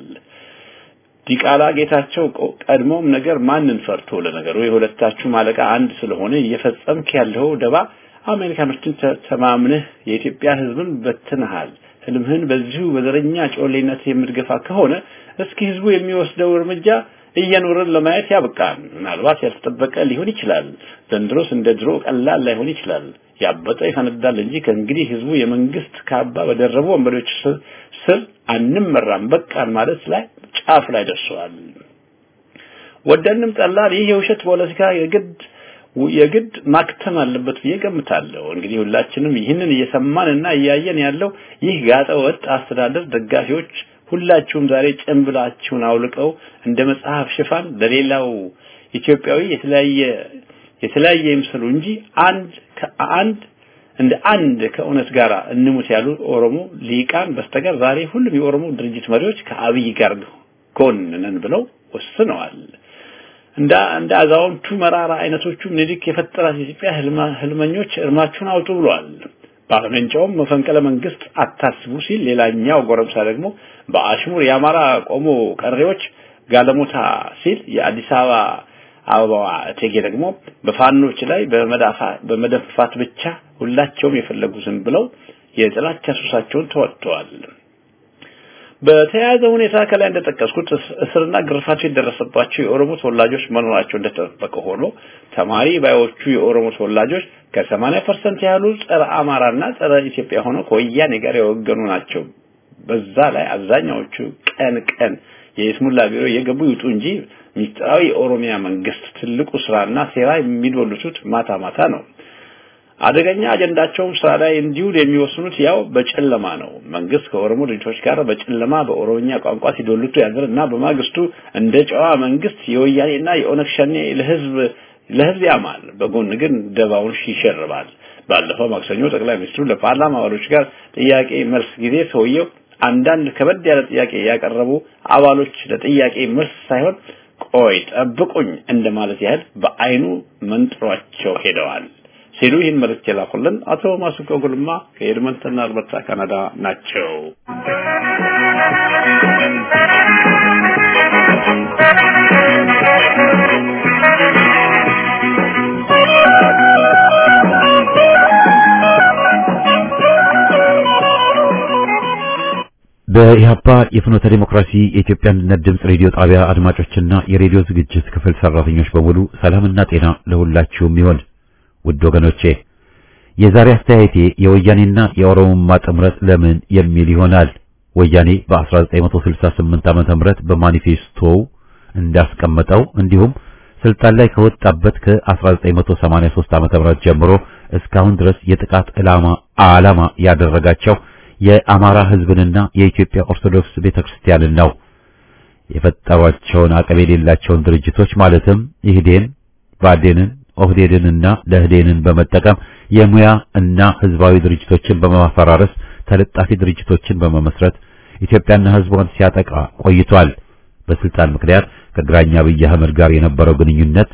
ዲቃላ ጌታቸው ቀድሞም ነገር ማንን ፈርቶ ለነገሩ የሁለታችሁ ማለቃ አንድ ስለሆነ እየፈጸምክ ያለው ደባ አሜሪካኖችን ተማምነህ የኢትዮጵያ ህዝብን በትነሃል። ህልምህን በዚሁ በዘረኛ ጮሌነት የምትገፋ ከሆነ እስኪ ህዝቡ የሚወስደው እርምጃ እየኖርን ለማየት ያብቃን። ምናልባት ያልተጠበቀ ሊሆን ይችላል። ዘንድሮስ እንደ ድሮ ቀላል ላይሆን ይችላል። ያበጠ ይፈነዳል እንጂ ከእንግዲህ ህዝቡ የመንግስት ካባ በደረቡ ወንበዴዎች ስር አንመራም በቃን ማለት ላይ ጫፍ ላይ ደርሰዋል። ወደንም ጠላን ይህ የውሸት ፖለቲካ የግድ የግድ ማክተም አለበት ብዬ ገምታለሁ። እንግዲህ ሁላችንም ይህንን እየሰማንና እያየን ያለው ይህ ጋጠ ወጥ አስተዳደር ደጋፊዎች ሁላችሁም ዛሬ ጭንብላችሁን አውልቀው እንደ መጽሐፍ ሽፋን ለሌላው ኢትዮጵያዊ የተለያየ የተለያየ ይምሰሉ እንጂ አንድ ከአንድ እንደ አንድ ከእውነት ጋር እንሙት ያሉ ኦሮሞ ሊቃን በስተቀር ዛሬ ሁሉም የኦሮሞ ድርጅት መሪዎች ከአብይ ጋር ጎን ነን ብለው ወስነዋል። እንደ እንደ አዛውንቱ መራራ አይነቶቹ ምኒልክ የፈጠራት ኢትዮጵያ ህልመኞች እርማችሁን አውጡ ብለዋል። ባለመንጫውም መፈንቅለ መንግስት አታስቡ ሲል፣ ሌላኛው ጎረምሳ ደግሞ በአሽሙር የአማራ ቆሞ ቀሬዎች ጋለሞታ ሲል፣ የአዲስ አበባ አበባዋ እቴጌ ደግሞ በፋኖች ላይ በመዳፋ በመደፋት ብቻ ሁላቸውም የፈለጉትን ብለው የጥላቻ ሱሳቸውን ተወጥተዋል። በተያያዘ ሁኔታ ከላይ እንደጠቀስኩት እስርና ግርፋት የደረሰባቸው የኦሮሞ ተወላጆች መኖራቸው እንደተጠበቀ ሆኖ ተማሪ ባዮቹ የኦሮሞ ተወላጆች ከ80% ያህሉ ጸረ አማራና ጸረ ኢትዮጵያ ሆነው ከወያኔ ጋር የወገኑ ናቸው። በዛ ላይ አብዛኛዎቹ ቀን ቀን የይስሙላ ቢሮ የገቡ ይውጡ እንጂ ሚስጥራዊ የኦሮሚያ መንግስት ትልቁ ስራና ሴራ የሚዶልቱት ማታ ማታ ነው። አደገኛ አጀንዳቸውም ስራ ላይ እንዲውል የሚወስኑት ያው በጨለማ ነው። መንግስት ከኦሮሞ ድርጅቶች ጋር በጨለማ በኦሮምኛ ቋንቋ ሲዶልቱ ያድር እና በማግስቱ እንደ ጨዋ መንግስት የወያኔና የኦነግ ሸኔ ለህዝብ ለህዝብ ያማል፣ በጎን ግን ደባውን ይሸርባል። ባለፈው ማክሰኞ ጠቅላይ ሚኒስትሩ ለፓርላማ አባሎች ጋር ጥያቄ መልስ ጊዜ ሰውየው አንዳንድ ከበድ ያለ ጥያቄ ያቀረቡ አባሎች ለጥያቄ መልስ ሳይሆን ቆይ ጠብቁኝ እንደማለት ያህል በአይኑ መንጥሯቸው ሄደዋል ሲሉ ይህን መልእክት የላኩልን አቶ ማሱቆ ጉልማ ከኤድመንተን አልበርታ ካናዳ ናቸው። በኢህአፓ የፍኖተ ዲሞክራሲ የኢትዮጵያ አንድነት ድምፅ ሬዲዮ ጣቢያ አድማጮችና የሬዲዮ ዝግጅት ክፍል ሰራተኞች በሙሉ ሰላምና ጤና ለሁላችሁም ይሆን። ውድ ወገኖቼ የዛሬ አስተያየቴ የወያኔና የኦሮሞማ ጥምረት ለምን የሚል ይሆናል። ወያኔ በ1968 ዓመተ ምህረት በማኒፌስቶው እንዳስቀመጠው እንዲሁም ስልጣን ላይ ከወጣበት ከ1983 ዓመተ ምህረት ጀምሮ እስካሁን ድረስ የጥቃት ዓላማ ዓላማ ያደረጋቸው የአማራ ሕዝብንና የኢትዮጵያ ኦርቶዶክስ ቤተክርስቲያንን ነው። የፈጠሯቸውን አቅም የሌላቸውን ድርጅቶች ማለትም ኢህዴን፣ ባዴንን፣ ኦህዴድንና ለህዴንን በመጠቀም የሙያ እና ህዝባዊ ድርጅቶችን በማፈራረስ ተለጣፊ ድርጅቶችን በመመስረት ኢትዮጵያና ህዝቧን ሲያጠቃ ቆይቷል። በስልጣን ምክንያት ከግራኛ አብይ አህመድ ጋር የነበረው ግንኙነት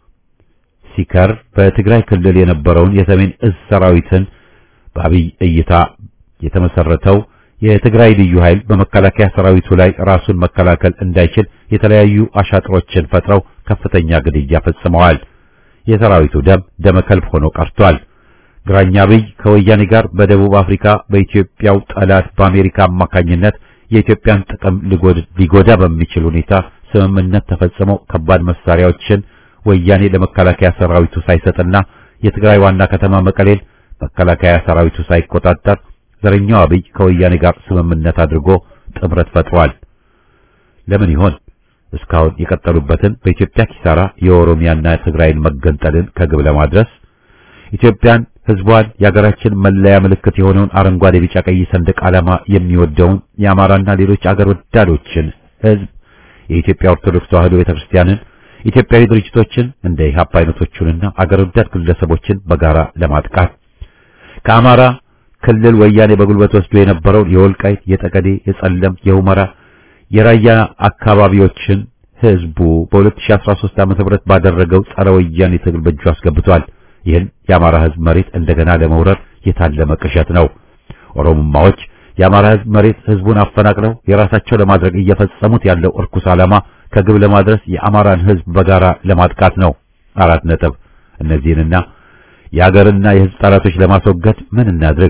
ሲከር በትግራይ ክልል የነበረውን የሰሜን እዝ ሰራዊትን በአብይ እይታ የተመሰረተው የትግራይ ልዩ ኃይል በመከላከያ ሰራዊቱ ላይ ራሱን መከላከል እንዳይችል የተለያዩ አሻጥሮችን ፈጥረው ከፍተኛ ግድያ ፈጽመዋል። የሰራዊቱ ደም ደመ ከልብ ሆኖ ቀርቷል። ግራኛ አብይ ከወያኔ ጋር በደቡብ አፍሪካ በኢትዮጵያው ጠላት በአሜሪካ አማካኝነት የኢትዮጵያን ጥቅም ሊጎዳ በሚችል ሁኔታ ስምምነት ተፈጽሞ ከባድ መሳሪያዎችን ወያኔ ለመከላከያ ሰራዊቱ ሳይሰጥና የትግራይ ዋና ከተማ መቀሌን መከላከያ ሰራዊቱ ሳይቆጣጠር ዘረኛው አብይ ከወያኔ ጋር ስምምነት አድርጎ ጥምረት ፈጥሯል። ለምን ይሆን እስካሁን የቀጠሉበትን በኢትዮጵያ ኪሳራ የኦሮሚያና የትግራይን መገንጠልን ከግብ ለማድረስ ኢትዮጵያን፣ ህዝቧን፣ የሀገራችን መለያ ምልክት የሆነውን አረንጓዴ፣ ቢጫ፣ ቀይ ሰንደቅ ዓላማ የሚወደውን የአማራና ሌሎች አገር ወዳዶችን ህዝብ የኢትዮጵያ ኦርቶዶክስ ተዋሕዶ ቤተክርስቲያንን ኢትዮጵያዊ ድርጅቶችን እንደ ኢህአፓ አይነቶቹንና አገር ወዳድ ግለሰቦችን በጋራ ለማጥቃት ከአማራ ክልል ወያኔ በጉልበት ወስዶ የነበረውን የወልቃይት፣ የጠቀዴ፣ የጸለም፣ የሁመራ፣ የራያ አካባቢዎችን ህዝቡ በ2013 ዓ.ም ባደረገው ጸረ ወያኔ ትግል በእጁ አስገብቷል። ይህን የአማራ ህዝብ መሬት እንደገና ለመውረር የታለመ ቅዠት ነው። ኦሮሞማዎች የአማራ ህዝብ መሬት ህዝቡን አፈናቅለው የራሳቸው ለማድረግ እየፈጸሙት ያለው እርኩስ ዓላማ ከግብ ለማድረስ የአማራን ህዝብ በጋራ ለማጥቃት ነው። አራት ነጥብ። እነዚህንና የአገርና የህዝብ ጠላቶች ለማስወገድ ምን እናድርግ?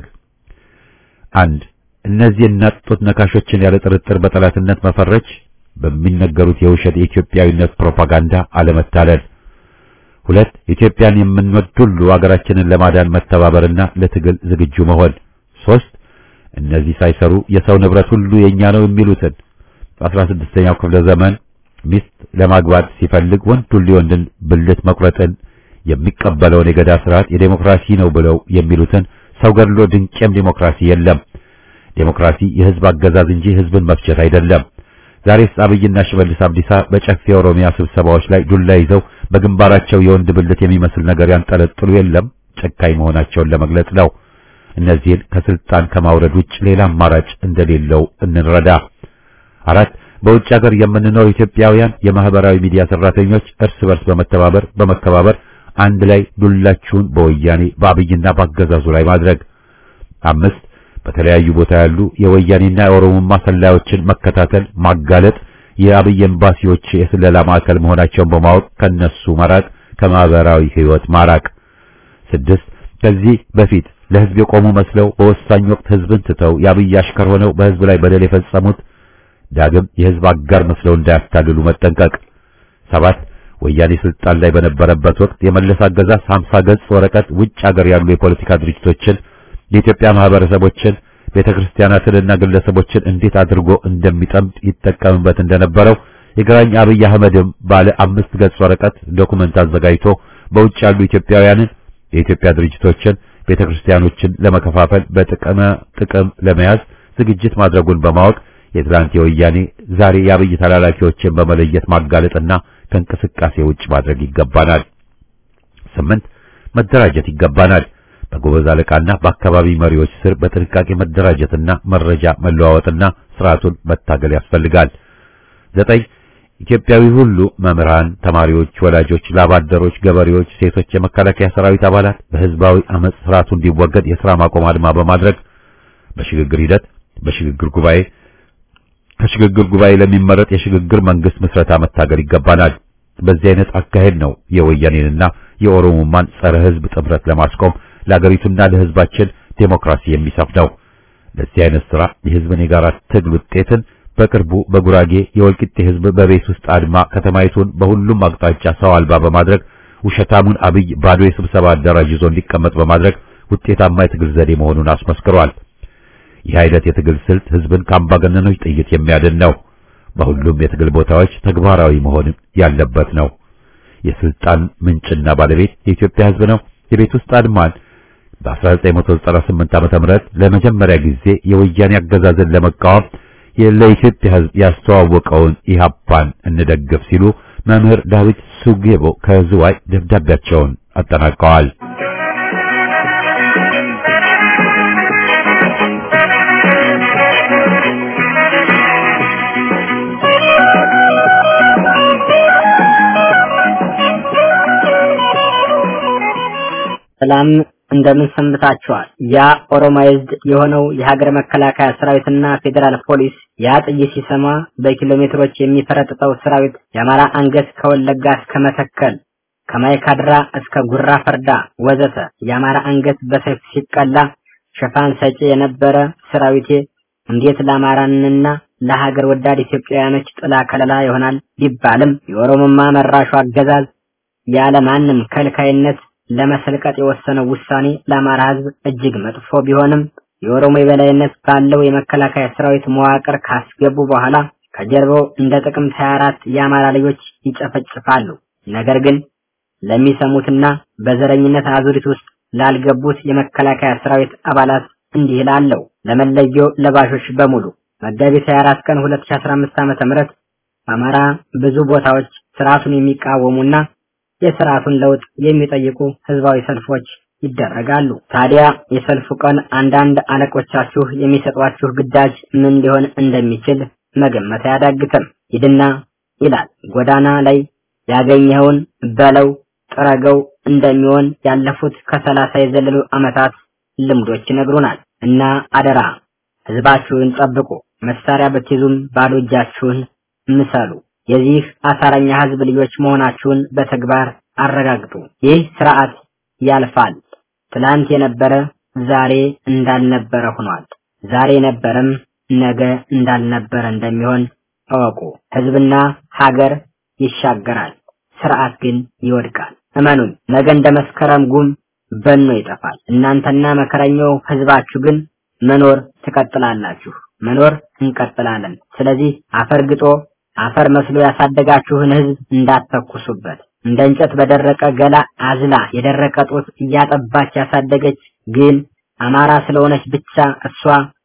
አንድ እነዚህ እናጡት ነካሾችን ያለ ጥርጥር በጠላትነት መፈረጅ፣ በሚነገሩት የውሸት የኢትዮጵያዊነት ፕሮፓጋንዳ አለመታለል። ሁለት ኢትዮጵያን የምንወድ ሁሉ አገራችንን ለማዳን መተባበርና ለትግል ዝግጁ መሆን። ሶስት እነዚህ ሳይሰሩ የሰው ንብረት ሁሉ የኛ ነው የሚሉትን በአስራ ስድስተኛው ክፍለ ዘመን ሚስት ለማግባት ሲፈልግ ወንድ ሁሉ የወንድን ብልት መቁረጥን የሚቀበለውን የገዳ ስርዓት የዴሞክራሲ ነው ብለው የሚሉትን ሰው ገድሎ ድንቄም ዴሞክራሲ የለም። ዴሞክራሲ የህዝብ አገዛዝ እንጂ ህዝብን መፍጀት አይደለም። ዛሬስ አብይና ሽመልስ አብዲሳ በጨፌ ኦሮሚያ ስብሰባዎች ላይ ዱላ ይዘው በግንባራቸው የወንድ ብልት የሚመስል ነገር ያንጠለጥሉ የለም ጨካኝ መሆናቸውን ለመግለጽ ነው። እነዚህን ከስልጣን ከማውረድ ውጭ ሌላ አማራጭ እንደሌለው እንረዳ። አራት በውጭ ሀገር የምንኖር ኢትዮጵያውያን የማህበራዊ ሚዲያ ሰራተኞች እርስ በርስ በመተባበር በመከባበር አንድ ላይ ዱላችሁን በወያኔ በአብይና በአገዛዙ ላይ ማድረግ። አምስት በተለያዩ ቦታ ያሉ የወያኔና የኦሮሞማ ሰላዮችን መከታተል፣ ማጋለጥ፣ የአብይ ኤምባሲዎች የስለላ ማዕከል መሆናቸውን በማወቅ ከነሱ መራቅ፣ ከማህበራዊ ህይወት ማራቅ። ስድስት ከዚህ በፊት ለህዝብ የቆሙ መስለው በወሳኝ ወቅት ህዝብን ትተው የአብይ አሽከር ሆነው በህዝብ ላይ በደል የፈጸሙት ዳግም የህዝብ አጋር መስለው እንዳያታልሉ መጠንቀቅ። ሰባት ወያኔ ስልጣን ላይ በነበረበት ወቅት የመለስ አገዛዝ 50 ገጽ ወረቀት ውጭ ሀገር ያሉ የፖለቲካ ድርጅቶችን የኢትዮጵያ ማህበረሰቦችን ቤተክርስቲያናትንና ግለሰቦችን እንዴት አድርጎ እንደሚጠምድ ይጠቀምበት እንደነበረው የግራኝ አብይ አህመድም ባለ አምስት ገጽ ወረቀት ዶኩመንት አዘጋጅቶ በውጭ ያሉ ኢትዮጵያውያንን የኢትዮጵያ ድርጅቶችን ቤተክርስቲያኖችን ለመከፋፈል በጥቅመ ጥቅም ለመያዝ ዝግጅት ማድረጉን በማወቅ የትላንት የወያኔ ዛሬ የአብይ ተላላኪዎችን በመለየት ማጋለጥና ከእንቅስቃሴ ውጭ ማድረግ ይገባናል። ስምንት መደራጀት ይገባናል። በጎበዝ አለቃና በአካባቢ መሪዎች ስር በጥንቃቄ መደራጀትና መረጃ መለዋወጥና ስርዓቱን መታገል ያስፈልጋል። ዘጠኝ ኢትዮጵያዊ ሁሉ መምህራን፣ ተማሪዎች፣ ወላጆች፣ ላባደሮች፣ ገበሬዎች፣ ሴቶች፣ የመከላከያ ሰራዊት አባላት በህዝባዊ አመጽ ስርዓቱ እንዲወገድ የሥራ ማቆም አድማ በማድረግ በሽግግር ሂደት በሽግግር ጉባኤ ከሽግግር ጉባኤ ለሚመረጥ የሽግግር መንግስት ምስረታ መታገል ይገባናል። በዚህ አይነት አካሄድ ነው የወያኔንና የኦሮሞማን ጸረ ህዝብ ጥምረት ለማስቆም ለአገሪቱና ለህዝባችን ዴሞክራሲ የሚሰፍነው። ለዚህ አይነት ስራ የህዝብን የጋራ ትግል ውጤትን በቅርቡ በጉራጌ የወልቂጤ ህዝብ በቤት ውስጥ አድማ ከተማይቱን በሁሉም አቅጣጫ ሰው አልባ በማድረግ ውሸታሙን አብይ ባዶ የስብሰባ አዳራሽ ይዞ እንዲቀመጥ በማድረግ ውጤታማ የትግል ዘዴ መሆኑን አስመስክሯል። ይህ አይነት የትግል ስልት ህዝብን ከአምባገነኖች ጥይት የሚያድን ነው። በሁሉም የትግል ቦታዎች ተግባራዊ መሆን ያለበት ነው። የስልጣን ምንጭና ባለቤት የኢትዮጵያ ህዝብ ነው። የቤት ውስጥ አድማን በ1998 ዓመተ ምህረት ለመጀመሪያ ጊዜ የወያኔ አገዛዝን ለመቃወም ለኢትዮጵያ ህዝብ ያስተዋወቀውን ኢህአፓን እንደግፍ ሲሉ መምህር ዳዊት ሱጌቦ ከዝዋይ ደብዳቤያቸውን አጠናቀዋል። ሰላም እንደምን ሰንብታችኋል? ያ ኦሮማይዝድ የሆነው የሀገር መከላከያ ሰራዊትና ፌዴራል ፖሊስ ያ ጥይት ሲሰማ በኪሎ ሜትሮች የሚፈረጥጠው ሰራዊት የአማራ አንገት ከወለጋ እስከ መተከል ከማይካድራ እስከ ጉራ ፈርዳ ወዘተ የአማራ አንገት በሰይፍ ሲቀላ ሽፋን ሰጪ የነበረ ሰራዊቴ እንዴት ለአማራንና ለሀገር ወዳድ ኢትዮጵያውያኖች ጥላ ከለላ ይሆናል ቢባልም የኦሮሞማ መራሹ አገዛዝ ያለ ማንም ከልካይነት ለመሰልቀጥ የወሰነው ውሳኔ ለአማራ ሕዝብ እጅግ መጥፎ ቢሆንም የኦሮሞ የበላይነት ባለው የመከላከያ ሰራዊት መዋቅር ካስገቡ በኋላ ከጀርባው እንደ ጥቅምት 24 የአማራ ልጆች ይጨፈጭፋሉ። ነገር ግን ለሚሰሙትና በዘረኝነት አዙሪት ውስጥ ላልገቡት የመከላከያ ሰራዊት አባላት እንዲህ ላለው ለመለዮ ለባሾች በሙሉ መጋቢት 24 ቀን 2015 ዓመተ ምህረት በአማራ ብዙ ቦታዎች ስርዓቱን የሚቃወሙና የስርዓቱን ለውጥ የሚጠይቁ ህዝባዊ ሰልፎች ይደረጋሉ። ታዲያ የሰልፉ ቀን አንዳንድ አለቆቻችሁ የሚሰጧችሁ ግዳጅ ምን ሊሆን እንደሚችል መገመት አያዳግትም። ሂድና ይላል ጎዳና ላይ ያገኘኸውን በለው ጥረገው እንደሚሆን ያለፉት ከሰላሳ የዘለሉ ዓመታት ልምዶች ይነግሩናል። እና አደራ ህዝባችሁን ጠብቁ። መሳሪያ ብትይዙም ባዶ እጃችሁን ምሰሉ። የዚህ አሳረኛ ህዝብ ልጆች መሆናችሁን በተግባር አረጋግጡ። ይህ ስርዓት ያልፋል። ትላንት የነበረ ዛሬ እንዳልነበረ ሆኗል። ዛሬ የነበረም ነገ እንዳልነበረ እንደሚሆን እወቁ። ህዝብና ሀገር ይሻገራል፣ ስርዓት ግን ይወድቃል። እመኑን፣ ነገ እንደ መስከረም ጉም በኖ ይጠፋል። እናንተና መከረኛው ህዝባችሁ ግን መኖር ትቀጥላላችሁ። መኖር እንቀጥላለን። ስለዚህ አፈር ግጦ አፈር መስሎ ያሳደጋችሁን ህዝብ እንዳትተኩሱበት። እንደ እንጨት በደረቀ ገላ አዝላ የደረቀ ጡት እያጠባች ያሳደገች ግን አማራ ስለሆነች ብቻ እሷ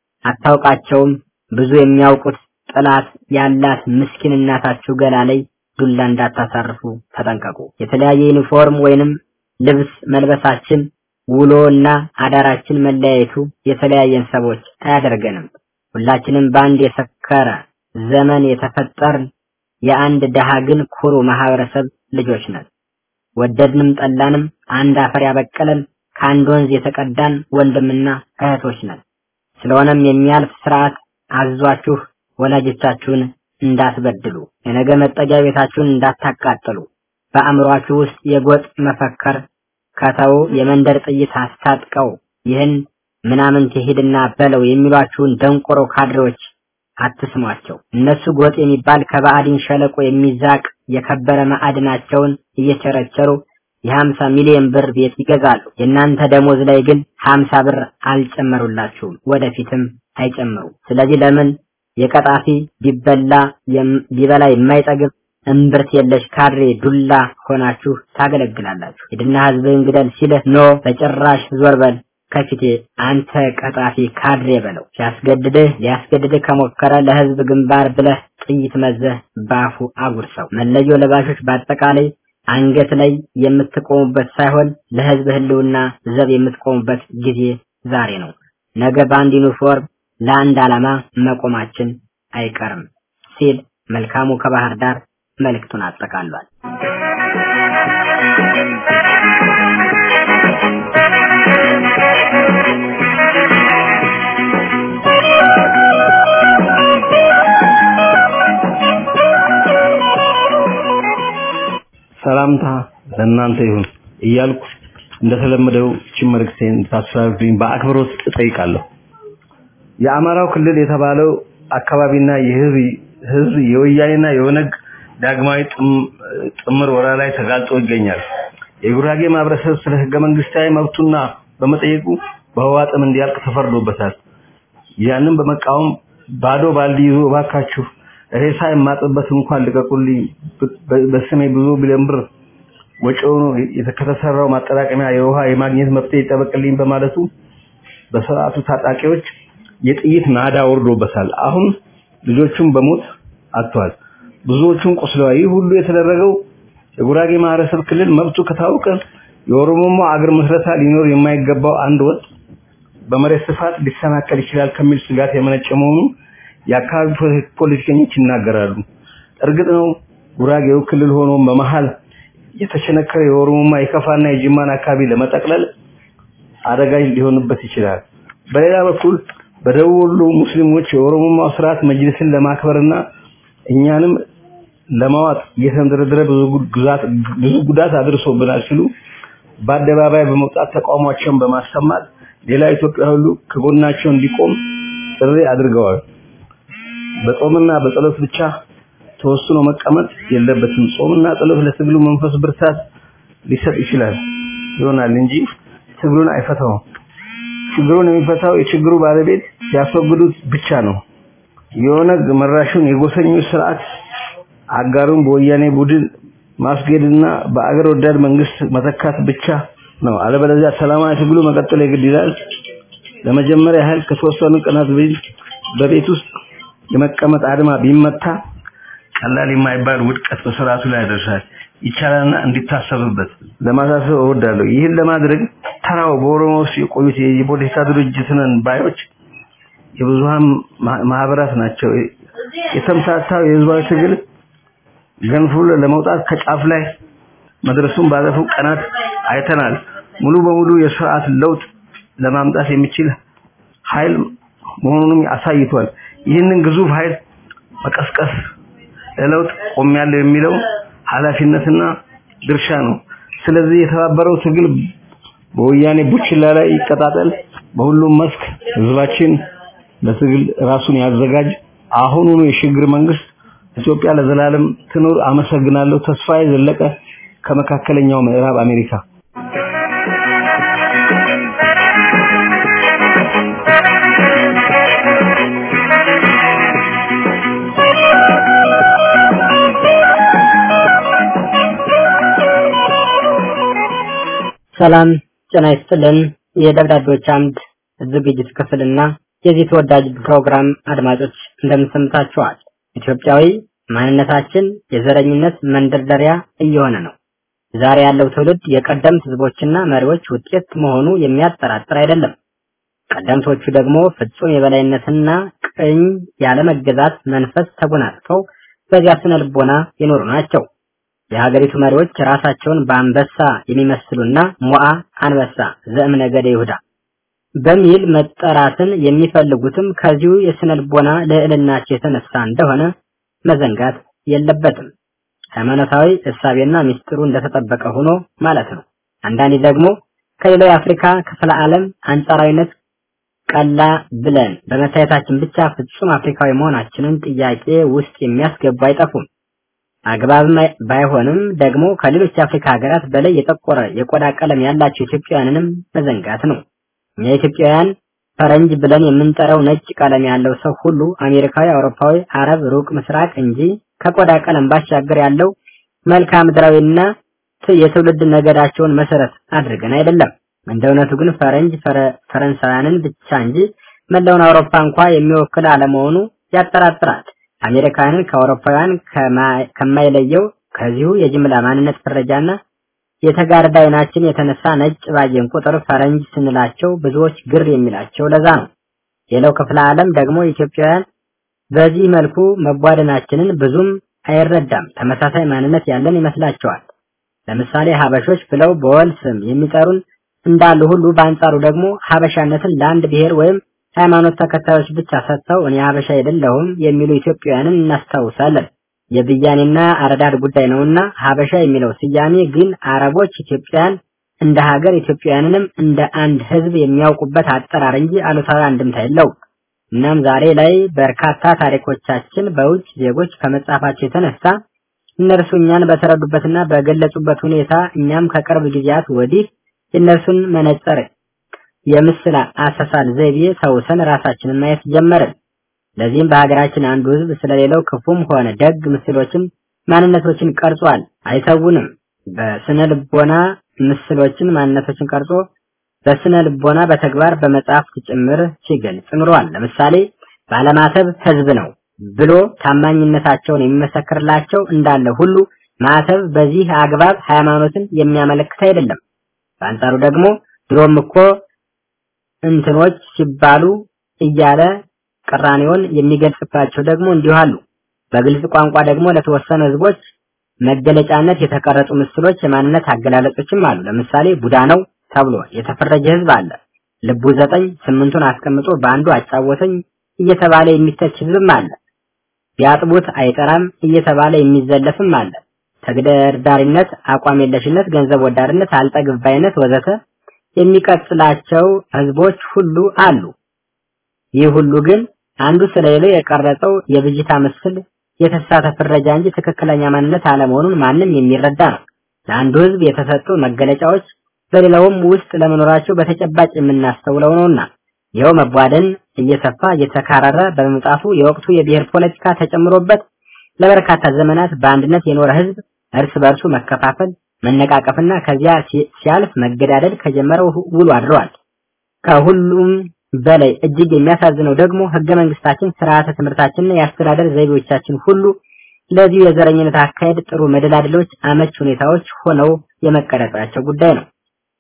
አታውቃቸውም። ብዙ የሚያውቁት ጥላት ያላት ምስኪን እናታችሁ ገላ ላይ ዱላ እንዳታሳርፉ ተጠንቀቁ። የተለያየ ዩኒፎርም ወይንም ልብስ መልበሳችን ውሎ እና አዳራችን መለያየቱ የተለያየን ሰዎች አያደርገንም። ሁላችንም በአንድ የሰከረ ዘመን የተፈጠርን የአንድ ደሃ ግን ኩሩ ማህበረሰብ ልጆች ነን። ወደድንም ጠላንም አንድ አፈር ያበቀለን ከአንድ ወንዝ የተቀዳን ወንድምና እህቶች ነን። ስለሆነም የሚያልፍ ስርዓት አዟችሁ ወላጆቻችሁን እንዳትበድሉ፣ የነገ መጠጊያ ቤታችሁን እንዳታቃጥሉ፣ በአእምሯችሁ ውስጥ የጎጥ መፈከር ከተው የመንደር ጥይት አስታጥቀው ይህን ምናምን ሂድና በለው የሚሏችሁን ደንቆሮ ካድሬዎች አትስሟቸው። እነሱ ጎጥ የሚባል ከባዕድን ሸለቆ የሚዛቅ የከበረ ማዕድናቸውን እየቸረቸሩ የሀምሳ ሚሊዮን ብር ቤት ይገዛሉ። የእናንተ ደሞዝ ላይ ግን ሀምሳ ብር አልጨመሩላችሁም፣ ወደፊትም አይጨምሩ። ስለዚህ ለምን የቀጣፊ ቢበላ ቢበላ የማይጠግብ እምብርት የለሽ ካድሬ ዱላ ሆናችሁ ታገለግላላችሁ? ሂድና ህዝብህን ግደል ሲልህ ኖ በጭራሽ ዞር በል ከፊቴ አንተ ቀጣፊ ካድሬ በለው። ሲያስገድድህ ሊያስገድድህ ከሞከረ ለህዝብ ግንባር ብለህ ጥይት መዘህ ባፉ አጉርሰው። መለዮ ለባሾች በአጠቃላይ አንገት ላይ የምትቆሙበት ሳይሆን ለህዝብ ህልውና ዘብ የምትቆሙበት ጊዜ ዛሬ ነው። ነገ በአንድ ዩኒፎርም ለአንድ ዓላማ መቆማችን አይቀርም ሲል መልካሙ ከባህር ዳር መልእክቱን አጠቃሏል። ሰላምታ ለእናንተ ይሁን እያልኩ እንደተለመደው እችን መልእክቴን እንድታስተላልፉልኝ በአክብሮት እጠይቃለሁ። የአማራው ክልል የተባለው አካባቢና የህዝብ ህዝብ የወያኔና የኦነግ ዳግማዊ ጥምር ወረራ ላይ ተጋልጦ ይገኛል። የጉራጌ ማህበረሰብ ስለ ህገ መንግስታዊ መብቱና በመጠየቁ በህዋ ጥም እንዲያልቅ ተፈርዶበታል። ያንን በመቃወም ባዶ ባልዲ ይዞ እባካችሁ ሬሳ የማጥበት እንኳን ልቀቁልኝ፣ በስሜ ብዙ ቢሊዮን ብር ወጪ ሆኖ ከተሰራው ማጠራቀሚያ የውሃ የማግኘት መብት ይጠበቅልኝ በማለቱ በስርዓቱ ታጣቂዎች የጥይት ናዳ ወርዶበታል። አሁን ልጆቹን በሞት አጥቷል። ብዙዎቹን ቆስለዋል። ይህ ሁሉ የተደረገው የጉራጌ ማህበረሰብ ክልል መብቱ ከታወቀ የኦሮሞማ አገር ምስረታ ሊኖር የማይገባው አንድ ወጥ በመሬት ስፋት ሊሰናከል ይችላል ከሚል ስጋት የመነጨ መሆኑ የአካባቢ ፖለቲከኞች ይናገራሉ። እርግጥ ነው ጉራጌው ክልል ሆኖ በመሃል የተሸነከረ የኦሮሞማ የከፋና የጅማን አካባቢ ለመጠቅለል አደጋ ሊሆንበት ይችላል። በሌላ በኩል በደቡብ ወሎ ሙስሊሞች የኦሮሞማው ስርዓት መጅልስን ለማክበርና እኛንም ለማዋጥ እየተንደረደረ ብዙ ጉዳት ብዙ ጉዳት አድርሶብናል ሲሉ በአደባባይ በመውጣት ተቃውሟቸውን በማሰማት ሌላ ኢትዮጵያ ሁሉ ከጎናቸው እንዲቆም ጥሪ አድርገዋል። በጾምና በጸሎት ብቻ ተወስኖ መቀመጥ የለበትም። ጾምና ጸሎት ለትግሉ መንፈስ ብርታት ሊሰጥ ይችላል ይሆናል እንጂ ትግሉን አይፈታውም። ችግሩን የሚፈታው የችግሩ ባለቤት ሲያስወግዱት ብቻ ነው። የኦነግ መራሹን የጎሰኞች ስርዓት አጋሩን በወያኔ ቡድን ማስጌድና በአገር ወዳድ መንግስት መተካት ብቻ ነው። አለበለዚያ ሰላማዊ ትግሉ መቀጠል የግድ ይላል። ለመጀመሪያ ያህል ከተወሰኑ ቀናት በፊት በቤት ውስጥ የመቀመጥ አድማ ቢመታ ቀላል የማይባል ውድቀት በስርዓቱ ላይ ያደርሳል። ይቻላልና እንዲታሰብበት ለማሳሰብ እወዳለሁ። ይህን ለማድረግ ተራው በኦሮሞ ውስጥ የቆዩት የፖለቲካ ድርጅት ነን ባዮች የብዙሃን ማህበራት ናቸው። የተምታታው የህዝባዊ ትግል ገንፍሎ ለመውጣት ከጫፍ ላይ መድረሱን ባለፉት ቀናት አይተናል። ሙሉ በሙሉ የስርዓት ለውጥ ለማምጣት የሚችል ኃይል መሆኑንም አሳይቷል። ይህንን ግዙፍ ኃይል መቀስቀስ ለለውጥ ቆሜያለሁ የሚለው ኃላፊነትና ድርሻ ነው። ስለዚህ የተባበረው ትግል በወያኔ ቡችላ ላይ ይቀጣጠል። በሁሉም መስክ ህዝባችን ለትግል ራሱን ያዘጋጅ። አሁኑኑ የሽግግር መንግስት ኢትዮጵያ ለዘላለም ትኑር። አመሰግናለሁ። ተስፋዬ ዘለቀ ከመካከለኛው ምዕራብ አሜሪካ። ሰላም ጤና ይስጥልን። የደብዳቤዎች አምድ ዝግጅት ክፍልና የዚህ ተወዳጅ ፕሮግራም አድማጮች እንደምሰምታችኋል። ኢትዮጵያዊ ማንነታችን የዘረኝነት መንደርደሪያ እየሆነ ነው። ዛሬ ያለው ትውልድ የቀደምት ህዝቦችና መሪዎች ውጤት መሆኑ የሚያጠራጥር አይደለም። ቀደምቶቹ ደግሞ ፍጹም የበላይነትና ቅኝ ያለመገዛት መንፈስ ተጎናጽፈው በዚያ ስነ ልቦና የኖሩ ናቸው። የሀገሪቱ መሪዎች ራሳቸውን በአንበሳ የሚመስሉና ሞአ አንበሳ ዘእም ነገደ ይሁዳ በሚል መጠራትን የሚፈልጉትም ከዚሁ የስነ ልቦና ልዕልናቸው የተነሳ እንደሆነ መዘንጋት የለበትም። ሃይማኖታዊ እሳቤና ሚስጥሩ እንደተጠበቀ ሆኖ ማለት ነው። አንዳንዴ ደግሞ ከሌላው የአፍሪካ ክፍለ ዓለም አንጻራዊነት ቀላ ብለን በመታየታችን ብቻ ፍጹም አፍሪካዊ መሆናችንን ጥያቄ ውስጥ የሚያስገቡ አይጠፉም። አግባብም ባይሆንም ደግሞ ከሌሎች የአፍሪካ ሀገራት በላይ የጠቆረ የቆዳ ቀለም ያላቸው ኢትዮጵያውያንንም መዘንጋት ነው። እኛ ኢትዮጵያውያን ፈረንጅ ብለን የምንጠራው ነጭ ቀለም ያለው ሰው ሁሉ አሜሪካዊ፣ አውሮፓዊ፣ አረብ፣ ሩቅ ምስራቅ እንጂ ከቆዳ ቀለም ባሻገር ያለው መልክዓ ምድራዊና የትውልድ ነገዳቸውን መሰረት አድርገን አይደለም። እንደ እውነቱ ግን ፈረንጅ ፈረንሳውያንን ብቻ እንጂ መላውን አውሮፓ እንኳ የሚወክል አለመሆኑ ያጠራጥራል። አሜሪካንን ከአውሮፓውያን ከማይለየው ከዚሁ የጅምላ ማንነት ፍረጃና የተጋረደ አይናችን የተነሳ ነጭ ባየን ቁጥር ፈረንጅ ስንላቸው ብዙዎች ግር የሚላቸው ለዛ ነው። ሌላው ክፍለ ዓለም ደግሞ ኢትዮጵያውያን በዚህ መልኩ መቧደናችንን ብዙም አይረዳም። ተመሳሳይ ማንነት ያለን ይመስላቸዋል። ለምሳሌ ሀበሾች ብለው በወል ስም የሚጠሩን እንዳሉ ሁሉ በአንጻሩ ደግሞ ሀበሻነትን ለአንድ ብሔር ወይም ሃይማኖት ተከታዮች ብቻ ሰጥተው እኔ ሀበሻ አይደለሁም የሚሉ ኢትዮጵያውያንን እናስታውሳለን። የብያኔና አረዳድ ጉዳይ ነውና ሀበሻ የሚለው ስያሜ ግን አረቦች ኢትዮጵያን እንደ ሀገር ኢትዮጵያውያንንም እንደ አንድ ሕዝብ የሚያውቁበት አጠራር እንጂ አሉታዊ አንድምታ የለውም። እናም ዛሬ ላይ በርካታ ታሪኮቻችን በውጭ ዜጎች ከመጻፋቸው የተነሳ እነርሱ እኛን በተረዱበትና በገለጹበት ሁኔታ እኛም ከቅርብ ጊዜያት ወዲህ የእነርሱን መነጽር የምስል አሰሳል ዘይቤ ተውሰን ራሳችንን ማየት ጀመርን። ለዚህም በሀገራችን አንዱ ህዝብ ስለሌላው ክፉም ሆነ ደግ ምስሎችን፣ ማንነቶችን ቀርጿል። አይተውንም። በስነ ልቦና ምስሎችን፣ ማንነቶችን ቀርጾ በስነ ልቦና በተግባር በመጽሐፍት ጭምር ሲገልጽ ኑሯል። ለምሳሌ ባለማተብ ህዝብ ነው ብሎ ታማኝነታቸውን የሚመሰክርላቸው እንዳለ ሁሉ ማተብ በዚህ አግባብ ሃይማኖትን የሚያመለክት አይደለም። በአንጻሩ ደግሞ ድሮም እኮ እንትኖች ሲባሉ እያለ ቅራኔውን የሚገልጽባቸው ደግሞ እንዲሁ አሉ። በግልጽ ቋንቋ ደግሞ ለተወሰኑ ህዝቦች መገለጫነት የተቀረጹ ምስሎች የማንነት አገላለጾችም አሉ። ለምሳሌ ቡዳ ነው ተብሎ የተፈረጀ ህዝብ አለ። ልቡ ዘጠኝ ስምንቱን አስቀምጦ በአንዱ አጫወተኝ እየተባለ የሚተች ህዝብም አለ። ቢያጥቡት አይጠራም እየተባለ የሚዘለፍም አለ። ተግደርዳሪነት፣ አቋም የለሽነት፣ ገንዘብ ወዳድነት፣ አልጠግብ ባይነት ወዘተ የሚቀጥላቸው ህዝቦች ሁሉ አሉ። ይህ ሁሉ ግን አንዱ ስለሌለው የቀረጸው የብጅታ ምስል የተሳተ ፍረጃ እንጂ ትክክለኛ ማንነት አለመሆኑን ማንም የሚረዳ ነው። ለአንዱ ህዝብ የተሰጡ መገለጫዎች በሌላውም ውስጥ ለመኖራቸው በተጨባጭ የምናስተውለው ነውና ይኸው መቧደን እየሰፋ እየተካረረ በመምጣቱ የወቅቱ የብሔር ፖለቲካ ተጨምሮበት ለበርካታ ዘመናት በአንድነት የኖረ ህዝብ እርስ በርሱ መከፋፈል፣ መነቃቀፍና ከዚያ ሲያልፍ መገዳደል ከጀመረው ውሎ አድረዋል። ከሁሉም በላይ እጅግ የሚያሳዝነው ደግሞ ህገ መንግስታችን፣ ስርዓተ ትምህርታችንና የአስተዳደር ዘይቤዎቻችን ሁሉ ለዚሁ የዘረኝነት አካሄድ ጥሩ መደላድሎች፣ አመች ሁኔታዎች ሆነው የመቀረጻቸው ጉዳይ ነው።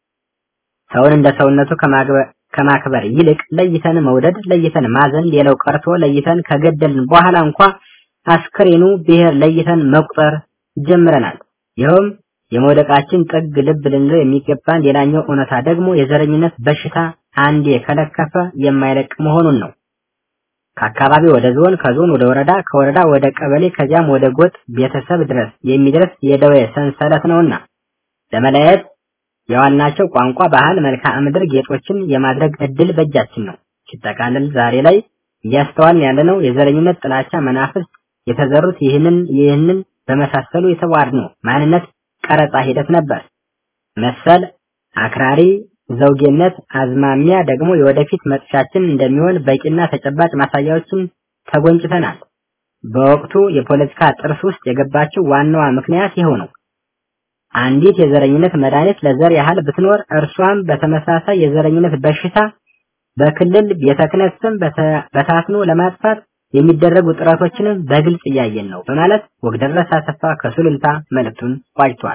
ሰውን እንደ ሰውነቱ ከማክበር ይልቅ ለይተን መውደድ፣ ለይተን ማዘን፣ ሌላው ቀርቶ ለይተን ከገደልን በኋላ እንኳ አስክሬኑ ብሔር ለይተን መቁጠር ጀምረናል። ይኸውም የመውደቃችን ጥግ ልብ ልንለው የሚገባን ሌላኛው እውነታ ደግሞ የዘረኝነት በሽታ አንዴ ከለከፈ የማይለቅ መሆኑን ነው። ከአካባቢ ወደ ዞን፣ ከዞን ወደ ወረዳ፣ ከወረዳ ወደ ቀበሌ፣ ከዚያም ወደ ጎጥ ቤተሰብ ድረስ የሚደርስ የደዌ ሰንሰለት ነውና ለመለየት የዋልናቸው ቋንቋ፣ ባህል፣ መልክዓ ምድር ጌጦችን የማድረግ እድል በእጃችን ነው። ሲጠቃለል ዛሬ ላይ እያስተዋልን ያለነው የዘረኝነት ጥላቻ መናፍስት የተዘሩት ይህንን ይህንን በመሳሰሉ የተዋድኖ ማንነት ቀረጻ ሂደት ነበር። መሰል አክራሪ ዘውጌነት አዝማሚያ ደግሞ የወደፊት መጥሻችን እንደሚሆን በቂና ተጨባጭ ማሳያዎችን ተጎንጭተናል። በወቅቱ የፖለቲካ ጥርስ ውስጥ የገባችው ዋናዋ ምክንያት ይኸው ነው። አንዲት የዘረኝነት መድኃኒት ለዘር ያህል ብትኖር እርሷም በተመሳሳይ የዘረኝነት በሽታ በክልል ቤተ ክህነት ስም በታትኖ ለማጥፋት የሚደረጉ ጥረቶችንም በግልጽ እያየን ነው በማለት ወግደረስ አሰፋ ከሱሉልታ መልእክቱን ቋጭቷል።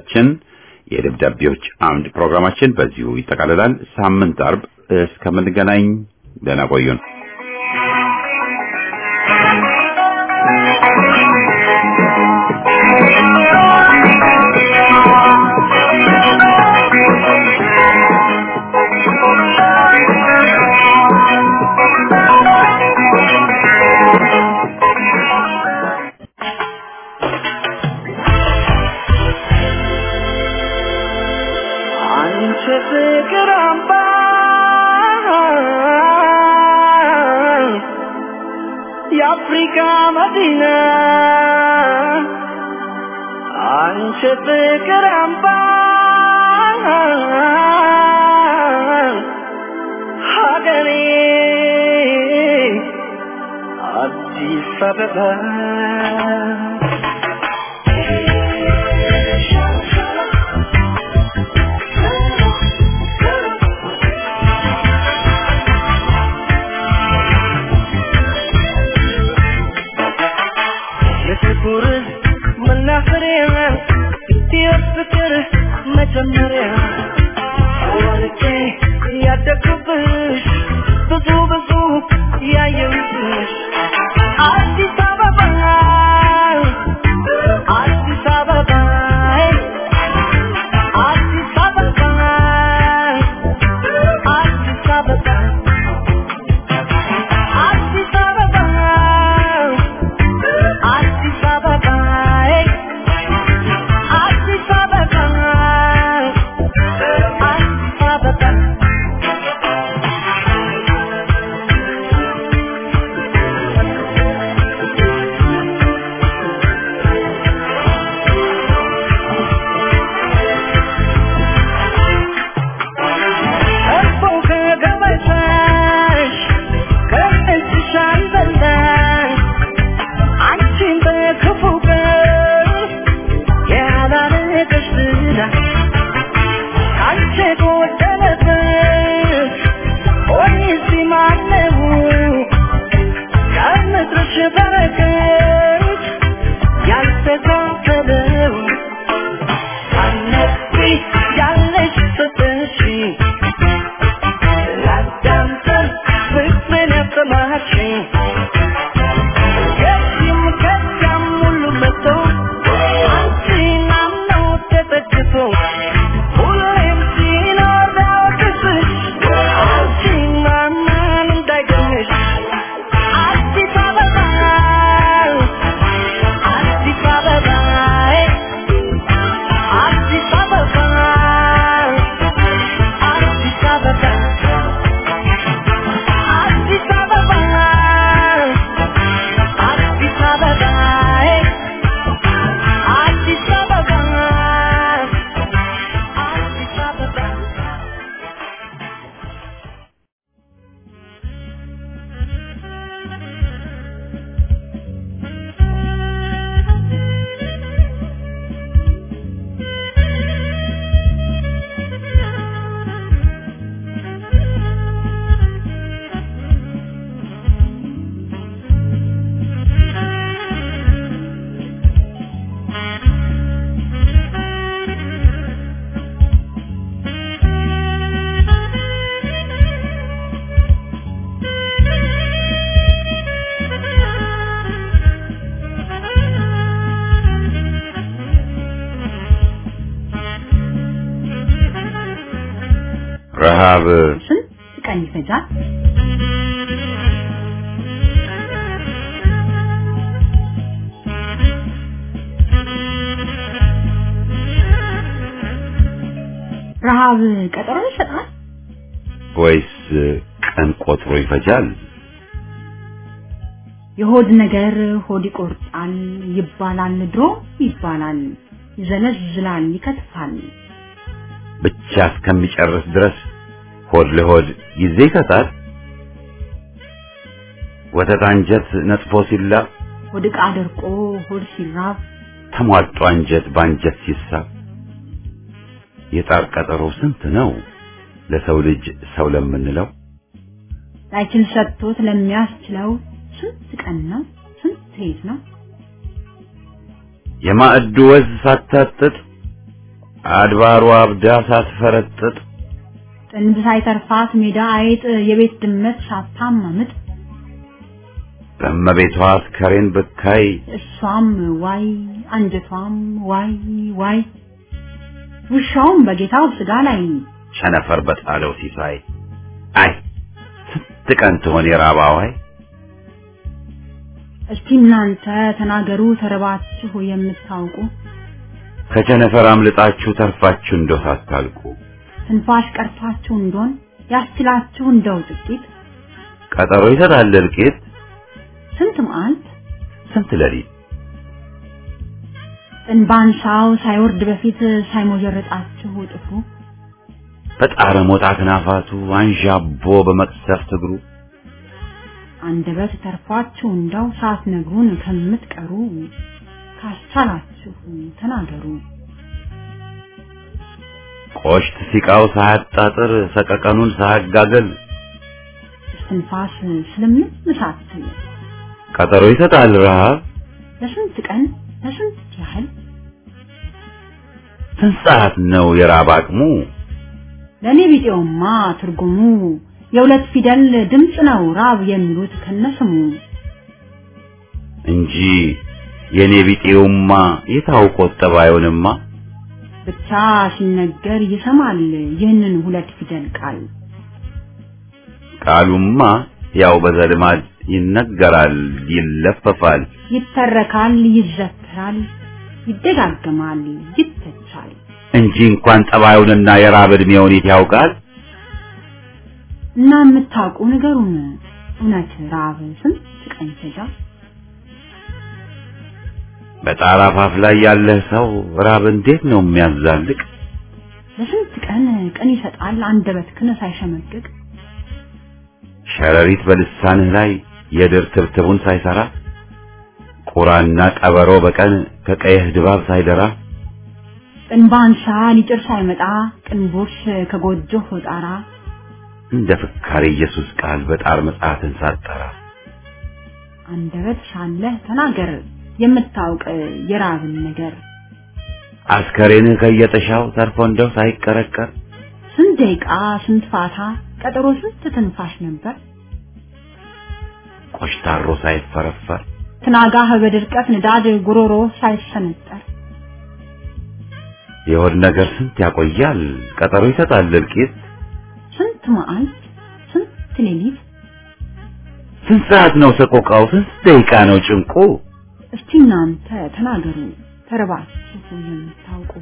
አድማጮቻችን የደብዳቤዎች አምድ ፕሮግራማችን በዚሁ ይጠቃልላል። ሳምንት አርብ እስከምንገናኝ ደህና ቆዩን። አንቺ ፍቅር አምባ የአፍሪካ መዲና አንቺ ፍቅር አምባ ሀገሬ አዲስ አበባ የፍቅር መናፈሪያ የፍቅር መጀመሪያ ወልጄ ያደግኩብሽ ብዙ ብዙ ያየሁብሽ አዲስ አበባ አዲስ አበባ አዲስ አበባ አዲስ አበባ አዲስ አበባ አዲስ አበባ አዲስ አበባ አዲስ አበባ እኮ ከገበታሽ ከእጅሽ አልበላሽ አንቺን በክፉ ቀን ያላረገሽ ዝና ካንቺ ጎደለበት ወይስ ማነው ከምድርሽ በረከት ያልተካፈለው ሳነቢ ያለሽ ፍቅርሽ ላዳምጠን ፍቅርን ያሰማችኝ ከዚህም ከዚያም ሁሉ መጥቶ አንቺን አምነው ተጠግቶ ሁሌም ሲኖር ዳወቅስሽ አንቺን ማመን እንዳይገኝሽ አዲስ አበባ አዲስ አበባ አዲስ አበባ አዲስ አበባ አዲስ አበባ አዲስ አበባ አዲስ አበባ አዲስ አበባ ረሃብ ስንት ቀን ይፈጃል? ረሃብ ቀጠሮ ይሰጣል? ወይስ ቀን ቆጥሮ ይፈጃል? የሆድ ነገር ሆድ ይቆርጣል ይባላል፣ ድሮ ይባላል፣ ይዘለዝላል፣ ይከትፋል። ብቻ እስከሚጨርስ ድረስ ሆድ ለሆድ ጊዜ ይሰጣል። ወተት አንጀት ነጥፎ ሲላ ሆድ ዕቃ ደርቆ ሆድ ሲራብ ተሟጦ አንጀት በአንጀት ሲሳብ የጣር ቀጠሮ ስንት ነው ለሰው ልጅ ሰው ለምንለው ላይችል ሰጥቶት ለሚያስችለው ስንት ቀን ነው ስንት ሌት ነው የማዕዱ ወዝ ሳታጥጥ አድባሩ አብዳ ሳትፈረጥጥ ጥንብ ሳይተርፋት ሜዳ አይጥ የቤት ድመት ሳታማምጥ በእመቤቷ አስከሬን ብካይ እሷም ዋይ አንጀቷም ዋይ ዋይ ውሻውም በጌታው ስጋ ላይ ቸነፈር በጣለው ሲሳይ አይ ስንት ቀን ትሆን የራባዋይ እስቲ እናንተ ተናገሩ ተረባችሁ የምታውቁ ከቸነፈር አምልጣችሁ ተርፋችሁ እንደው ሳታልቁ ትንፋሽ ቀርቷችሁ እንደሆን ያስችላችሁ እንደው ጥቂት ቀጠሮ ይሰጣል እልቂት ስንት መዓልት ስንት ሌሊት ጥንባንሳው ሳይወርድ በፊት ሳይሞጀረጣችሁ ጥፍሩ በጣረ ሞጣ ክናፋቱ አንዣቦ በመቅሰፍት እግሩ አንደበት ተርፏችሁ እንደው ሳትነግሩን ከምትቀሩ ካስቻላችሁ ተናገሩ። ቆሽት ሲቃው ሳያጣጥር ሰቀቀኑን ሳያጋገል እስትንፋስ ስለምን ሳትል ቀጠሮ ይሰጣል ረሃብ ለስንት ቀን ለስንት ያህል ስንት ሰዓት ነው የራብ አቅሙ ለእኔ ቢጤውማ ትርጉሙ የሁለት ፊደል ድምፅ ነው ራብ የሚሉት ከነስሙ እንጂ የኔ ቢጤውማ የታውቆት ጠባዩንማ ብቻ ሲነገር ይሰማል ይህንን ሁለት ፊደል ቃል ቃሉማ ያው በዘልማድ ይነገራል ይለፈፋል ይተረካል ይዘከራል ይደጋገማል ይተቻል እንጂ እንኳን ጠባዩንና የራብ ዕድሜውን የት ያውቃል እና የምታውቁ ንገሩን እውነት ራብ ስንት ቀን ይፈጃል በጣራ ፋፍ ላይ ያለህ ሰው ራብ እንዴት ነው የሚያዛልቅ ለስንት ቀን ቀን ይሰጣል አንደበትህን ሳይሸመቅቅ ሸረሪት በልሳንህ ላይ የድር ትብትቡን ሳይሰራ ቁራና ቀበሮ በቀን ከቀይህ ድባብ ሳይደራ ጥንባንሳ ሊጭር ሳይመጣ ቅንቦሽ ከጎጆህ ጣራ እንደ ፍካሬ ኢየሱስ ቃል በጣር መጽሐፍን ሳጠራ አንደበት ሳለህ ተናገር የምታውቅ የራብን ነገር አስከሬንህ ከየጥሻው ተርፎ እንደው ሳይቀረቀር ስንት ደቂቃ ስንት ፋታ ቀጠሮ ስንት ትንፋሽ ነበር ቆሽታሮ ሳይፈረፈር ትናጋህ በድርቀት ንዳድ ጉሮሮ ሳይሰነጠር የሆድ ነገር ስንት ያቆያል ቀጠሮ ይሰጣል እልቂት ስንት መዓልት ስንት ሌሊት ስንት ሰዓት ነው ሰቆቃው ስንት ደቂቃ ነው ጭንቁ እስቲ እናንተ ተናገሩ ተረባችሁ የምታውቁ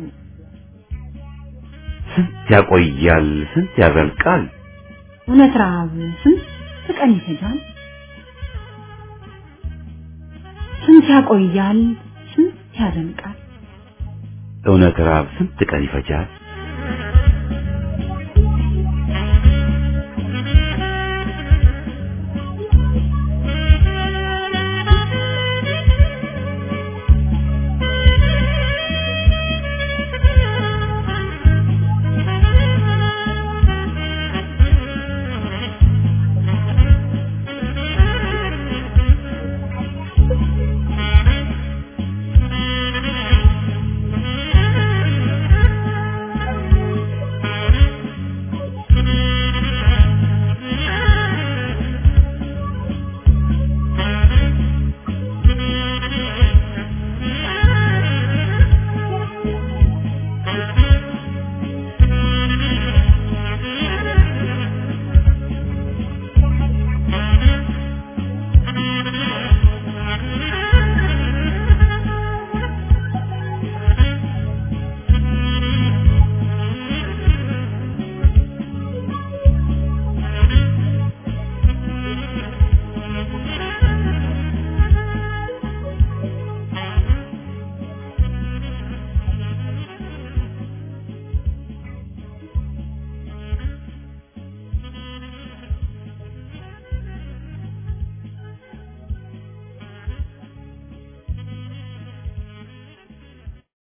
ስንት ያቆያል ስንት ያዘልቃል እውነት ረሃብ ስንት ቀን ይፈጃል ስንት ያቆያል ስንት ያዘልቃል እውነት ራብ ስንት ቀን ይፈጃል